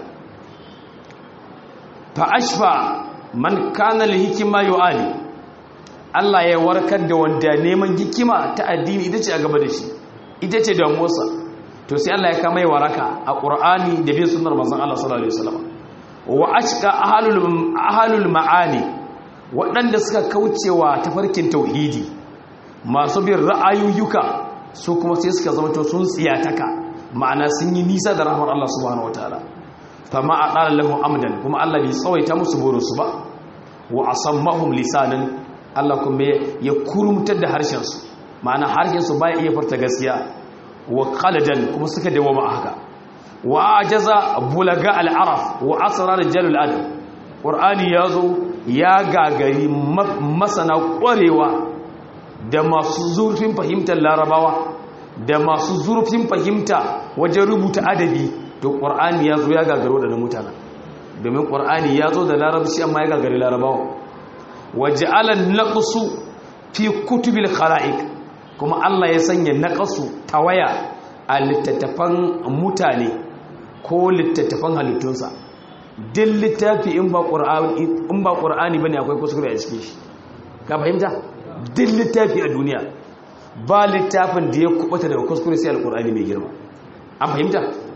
fa ashfa man kana li hikima yu'ali Allah ya warkar da wanda neman hikima ta addini ita ce a gaba da shi ita ce damuwarsa to sai Allah ya kama yi waraka a ƙur'ani da bin sunar manzon Allah sallallahu alaihi wasallam wa ashqa ahlul ahlul ma'ani waɗanda suka kaucewa tafarkin tauhidi masu bin ra'ayoyuka su kuma sai suka zama to sun tsiyataka ma'ana sun yi nisa da rahmar Allah subhanahu wataala fama aqala lahum amdan kuma Allah bai tsawaita musu burinsu ba wa asammahum lisanan Allah kuma ya kurumtar da harshensu ma'ana harshensu baya iya farta gaskiya wa qaladan kuma suka dawo ma haka wa ajaza bulaga al-araf wa asrar jalul adab qur'ani yazo ya gagari masana ƙwarewa da masu zurfin fahimtar larabawa da masu zurfin fahimta wajen rubuta adabi to qur'ani yazo ya gagaro da mutanen domin qur'ani yazo da larabci amma ya gagari larabawa waja'ala naqsu fi kutubil khalaiq kuma Allah ya sanya naqsu tawaya a littattafan mutane ko littattafan halittunsa din littafi in ba qur'ani in ba qur'ani bane akwai kuskure a cikin shi ka fahimta din littafi a duniya ba littafin da ya kubuta daga kuskure sai alqur'ani mai girma an fahimta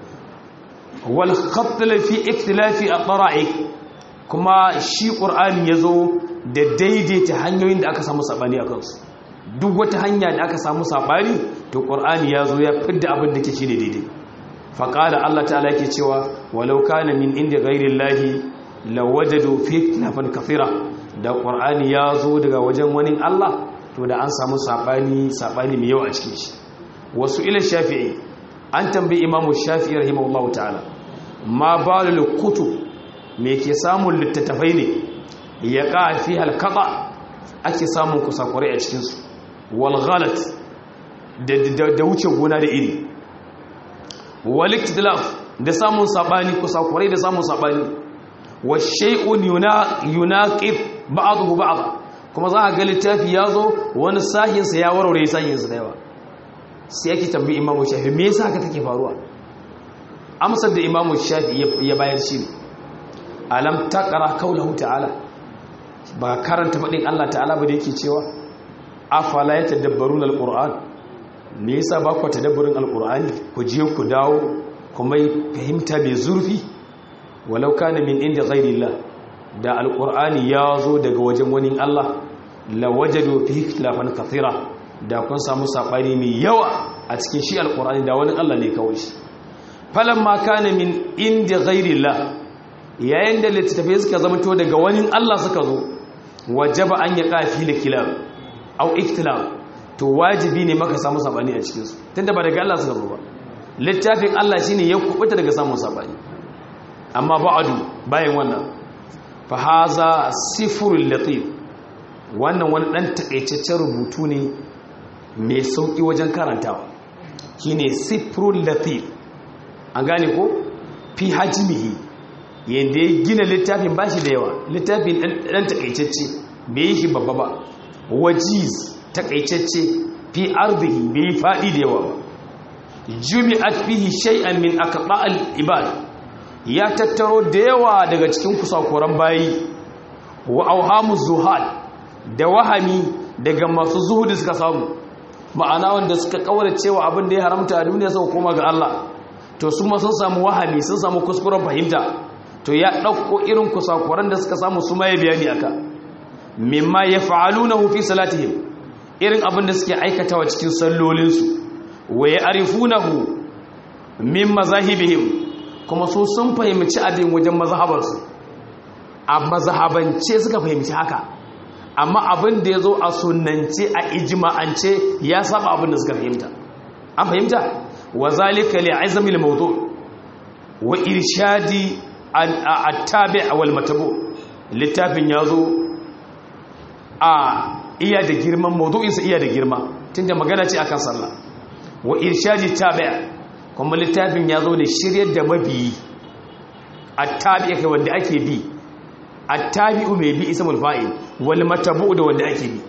wal khatt fi ikhtilafi at-tara'iq kuma shi qur'ani yazo da daidaita hanyoyin da aka samu sabani a kansu duk wata hanya da aka samu sabani to qur'ani ya zo ya fidda abin da ke shi ne daidai faqala Allah ta'ala yake cewa walau kana min inda ghairillahi lawajadu fi ikhtilafan kathira da qur'ani ya zo daga wajen wani Allah to da an samu sabani sabani mai yawa a cikin shi wasu ila shafi'i an tambayi imamu shafi'i rahimahullahu ta'ala ma balul kutub me ke samun littattafai ne ya ƙafi halkaɓa ake samun kusakurai a cikinsu walghalat da wuce gona da iri waliktilaf da samun saɓani kusakurai da samun saɓani wa shai'un yunaqib ba'dahu ba'd kuma za a ga littafi ya zo wani sahinsa ya warware sahinsa da yawa sai yake tambayi imamu shafi me yasa haka take faruwa amsar da imamu shafi ya bayar shi ne alam taqra qawluhu ta'ala ba karanta faɗin Allah ta'ala ba da yake cewa afala ya tadabbarun alquran me yasa ba ku tadabburin alqurani ku je ku dawo kuma fahimta mai zurfi walau kana min inda ghairillah da alqurani ya zo daga wajen wani Allah la wajadu fihi ikhtilafan kathira da kun samu sabani mai yawa a cikin shi alqurani da wani Allah ne kawai shi falamma kana min inda ghairillah yayin da littattafai suka zama to daga wani Allah suka zo wajaba an ya kafi da kilab au iktilab to wajibi ne maka samu sabani a cikin su tunda ba daga Allah suka zo ba littafin Allah shine ya kubuta daga samun sabani amma ba'adu bayan wannan fa haza sifrul latif wannan wani dan takaitaccen rubutu ne mai sauki wajen karantawa shine sifrul latif an gane ko fi hajmihi yadda ya gina littafin ba shi da yawa littafin ɗan takaitacce bai yi shi babba ba wajiz takaitacce fi arziki bai yi faɗi da yawa jumi'at fihi shay'an min aqba'al ibad ya tattaro da yawa daga cikin kusakuran bayi wa auhamu zuhad da wahami daga masu zuhudi suka samu ma'ana wanda suka kaura cewa abin da ya haramta a duniya suka koma ga Allah to su ma sun samu wahami sun samu kuskuren fahimta to ya ɗauko irin kusakuran da suka samu su ma ya bayani aka mimma ya fa'aluna fi salatihim irin abin da suke aikatawa cikin sallolinsu wa ya arifunahu min mazahibihim kuma su sun fahimci abin wajen mazhabarsu a mazhabance suka fahimci haka amma abin da ya zo a sunance a ijma'ance ya saba abin da suka fahimta an fahimta wa zalika li azmi al-mawdu wa irshadi at-tabi' wal matabu littafin yazo a iya da girman mawdu'in sa iya da girma tunda magana ce akan sallah wa irshadi tabi' kuma littafin yazo da shiryar da mabiyi at-tabi' kai wanda ake bi at-tabi'u mai bi ismul fa'il wal matabu da wanda ake bi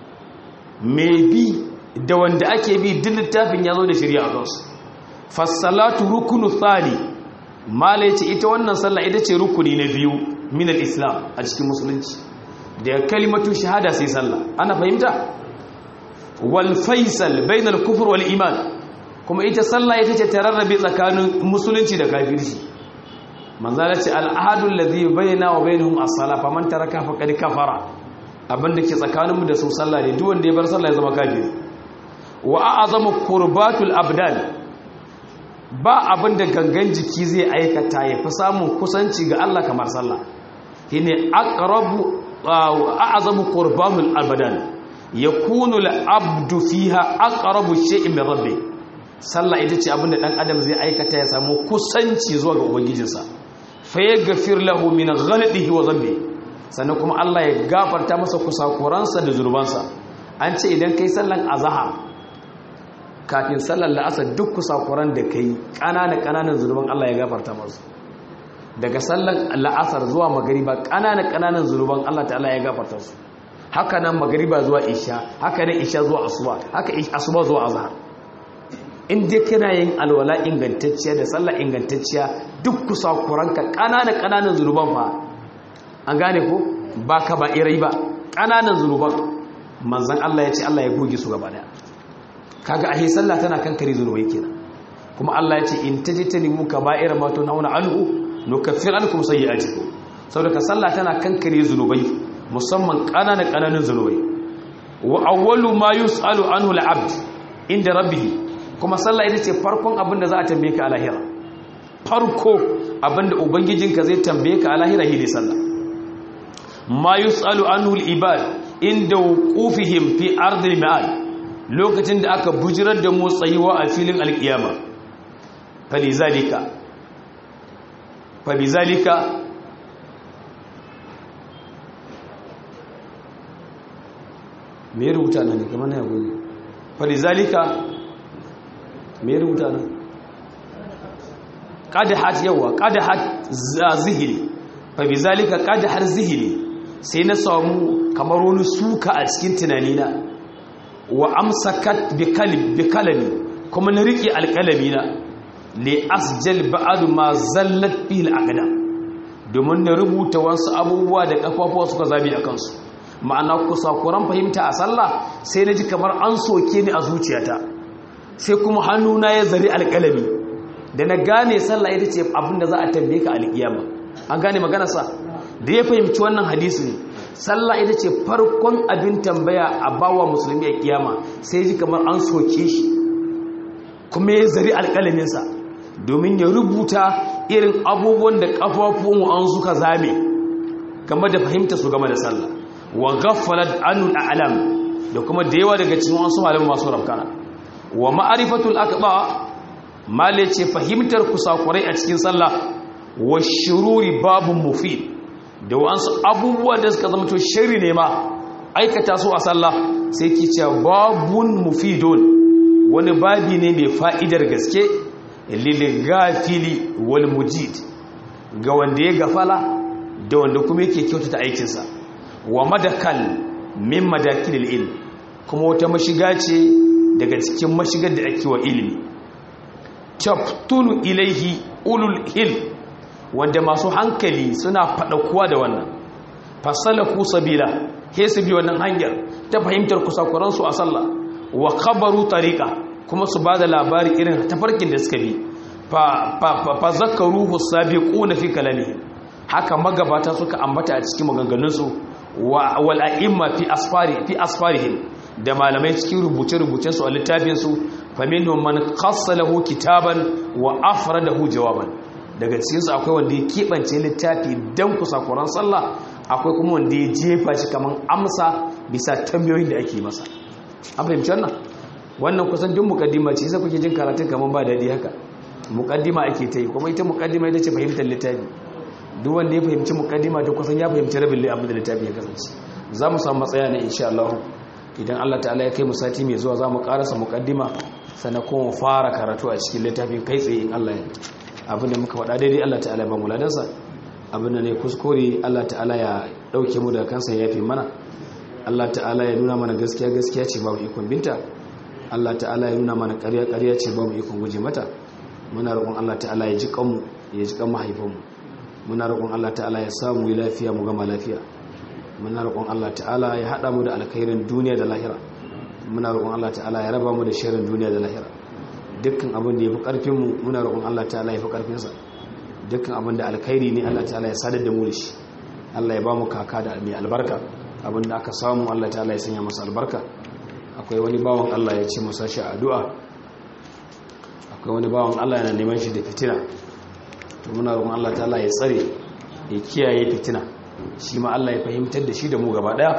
mai bi da wanda ake bi duk littafin ya zo da shirya a kansu fassalatu rukunu tsari mala ce ita wannan sallah ita ce rukuni na biyu min islam a cikin musulunci da kalimatu shahada sai sallah ana fahimta wal faisal bainal kufur wal iman kuma ita sallah ita ce tararrabe tsakanin musulunci da kafirci manzala ce al'adun ladhi baina wa bainahum as-salah faman taraka faqad kafara abinda ke tsakaninmu da su sallah ne duk wanda ya bar sallah ya zama kafiri wa a'azamu qurbatul abdan ba abinda gangan jiki zai aikata ya fi samun kusanci ga Allah kamar sallah shine aqrabu a'azamu qurbatul abdan yakunu al-abdu fiha aqrabu shay'in min rabbi sallah ita ce abinda dan adam zai aikata ya samu kusanci zuwa ga ubangijinsa fa yaghfir lahu min ghalatihi wa dhanbi sannan kuma Allah ya gafarta masa kusakuransa da zurbansa an ce idan kai sallan azhar kafin sallar la'asar duk kusakuran da kai ƙananan ƙananan zurban Allah ya gafarta masu daga sallar la'asar zuwa magariba ƙananan ƙananan zurban Allah ta'ala ya gafarta su haka nan magariba zuwa isha haka nan isha zuwa asuba haka asuba zuwa azhar in dai kana yin alwala ingantacciya da sallar ingantacciya duk kusakuranka ƙananan ƙananan zurban fa an gane ko ba ka ba irai ba ƙananan zunuban manzan Allah ya ce Allah ya goge su gaba daya kaga ahe sallah tana kankare zunubai kenan kuma Allah ya ce in tajtanimu kaba'ir ma tunhauna anhu nukaffir ankum sayyi'atikum saboda sallah tana kankare zunubai musamman ƙananan ƙananan zunubai wa awwalu ma yus'alu anhu al-'abd inda rabbih kuma sallah ita ce farkon abin da za a tambaye ka a lahira farko abin da ubangijinka zai tambaye ka a lahira shi ne sallah ma yus'alu anhu al-ibad inda wuqufihim fi ardil ma'ad lokacin da aka bujirar da mu tsayuwa a filin alkiyama falizalika falizalika me rubuta nan ne kamar na yago ne falizalika me rubuta nan qadahat yawa qadahat zihiri falizalika qadahat zihiri sai na samu kamar wani suka a cikin tunanina wa amsakat bi kalami kuma na rike alkalami na li asjal ba'd ma zallat bihi al domin na rubuta wasu abubuwa da kafafuwa suka zabi a kansu ma'ana kusakuran fahimta a sallah sai na ji kamar an soke ni a zuciyata sai kuma hannuna ya zari alkalami da na gane sallah ita ce abinda za a tambaye ka alkiyama an gane maganarsa da ya fahimci wannan hadisi sallah ita ce farkon abin tambaya a bawa musulmi a kiyama sai ji kamar an soke shi kuma ya zari alƙalaminsa domin ya rubuta irin abubuwan da ƙafafun an suka zame game da fahimta su game da sallah wa gaffalat anul a'lam da kuma da yawa daga cikin wasu malaman masu rafkana wa ma'arifatul aqba male ce fahimtar kusakurai a cikin sallah wa shururi babun mufid da wasu abubuwa da suka zama to shari ne ma aikata su a sallah sai ki ce babun mufidun wani babi ne mai fa'idar gaske liligafili wal mujid ga wanda ya gafala da wanda kuma yake kyautata aikinsa wa madakal min madakilil ilm kuma wata mashiga ce daga cikin mashigar da ake wa ilimi taftulu ilaihi ulul ilm wanda masu hankali suna faɗakuwa da wannan fasalaku sabila he su bi wannan hanyar ta fahimtar kusakuransu a sallah wa khabaru tariqa kuma su bada labari irin tafarkin da suka bi fa fa fa zakaruhu sabiquna fi kalami haka magabata suka ambata a cikin maganganunsu wa wal a'imma fi asfari fi asfarihim da malamai cikin rubuce-rubucen su a littafin su faminhum man khassa lahu kitaban wa afradahu jawaban daga cikinsu akwai wanda ya keɓance littafi don kusakuran sallah akwai kuma wanda ya jefa shi kamar amsa bisa tambayoyin da ake masa an fahimci wannan wannan kusan duk mukaddima ce sai kuke jin karatun kamar ba daɗi haka mukaddima ake ta yi kuma ita mukaddima ita ce fahimtar littafi duk wanda ya fahimci mukaddima ta kusan ya fahimci rabin abin da littafi ya kasance za mu samu matsaya na insha Allah idan Allah ta'ala ya kai mu sati mai zuwa za mu karasa mukaddima sannan kuma fara karatu a cikin littafin kai tsaye in Allah ya abin da muka faɗa daidai Allah ta'ala ba mu ladansa abin da ne kuskure Allah ta'ala ya ɗauke mu da kansa ya yafe mana Allah ta'ala ya nuna mana gaskiya gaskiya ce babu ikon binta Allah ta'ala ya nuna mana ƙarya ƙarya ce babu ikon guje mata muna roƙon Allah ta'ala ya ji kanmu ya ji kan mahaifanmu muna roƙon Allah ta'ala ya samu yi lafiya mu gama lafiya muna roƙon Allah ta'ala ya haɗa mu da alkhairin duniya da lahira muna roƙon Allah ta'ala ya raba mu da sharrin duniya da lahira dukkan abin da ya fi ƙarfinmu muna roƙon Allah ta'ala ya fi ƙarfinsa dukkan abin da alkhairi ne Allah ta'ala ya sadar da mu da shi Allah ya ba mu kaka da mai albarka abin da aka samu Allah ta'ala ya sanya masa albarka akwai wani bawan Allah ya ce masa shi addu'a akwai wani bawan Allah yana neman shi da fitina to muna roƙon Allah ta'ala ya tsare ya kiyaye fitina shi ma Allah ya fahimtar da shi da mu gaba daya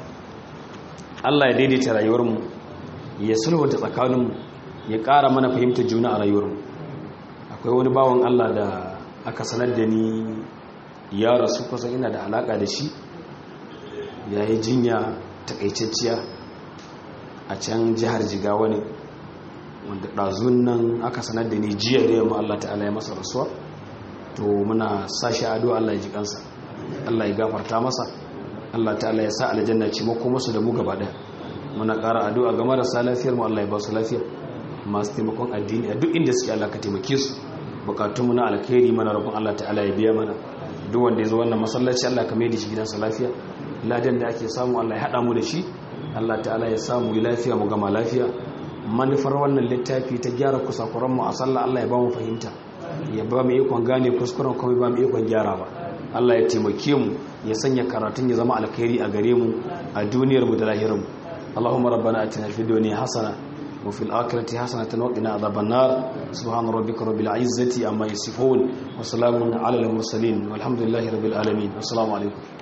Allah ya daidaita rayuwarmu ya sulhunta tsakaninmu ya ƙara mana fahimtar juna a rayuwarmu akwai wani bawan Allah da aka sanar da ni ya rasu kusan ina da alaƙa da shi ya yi jinya takaitacciya a can jihar jigawa ne wanda ɗazun nan aka sanar da ni jiya da yamma Allah ta'ala ya masa rasuwa to muna sashi ado Allah ya ji kansa Allah ya gafarta masa Allah ta'ala ya sa aljanna ce mako musu da mu gaba daya muna ƙara addu'a ga marasa lafiyar mu Allah ya ba su lafiya masu taimakon addini a duk inda suke Allah ka taimake su bukatun mu na alkhairi mana roƙon Allah ta'ala ya biya mana duk wanda ya zo wannan masallaci Allah ka mai da shi gidansa lafiya ladan da ake samu Allah ya hada mu da shi Allah ta'ala ya samu lafiya mu gama lafiya manufar wannan littafi ta gyara kusakuran mu a sallah Allah ya ba mu fahimta ya ba mu ikon gane kuskuren kuma ba mu ikon gyara ba Allah ya taimake mu ya sanya karatun ya zama alkhairi a gare mu a duniyar mu da lahirin mu Allahumma rabbana atina fid dunya hasana wa fil akhirati hasanatan wa qina adhaban nar subhana rabbika rabbil izzati amma yasifun wa salamun ala al mursalin walhamdulillahi rabbil alamin assalamu alaikum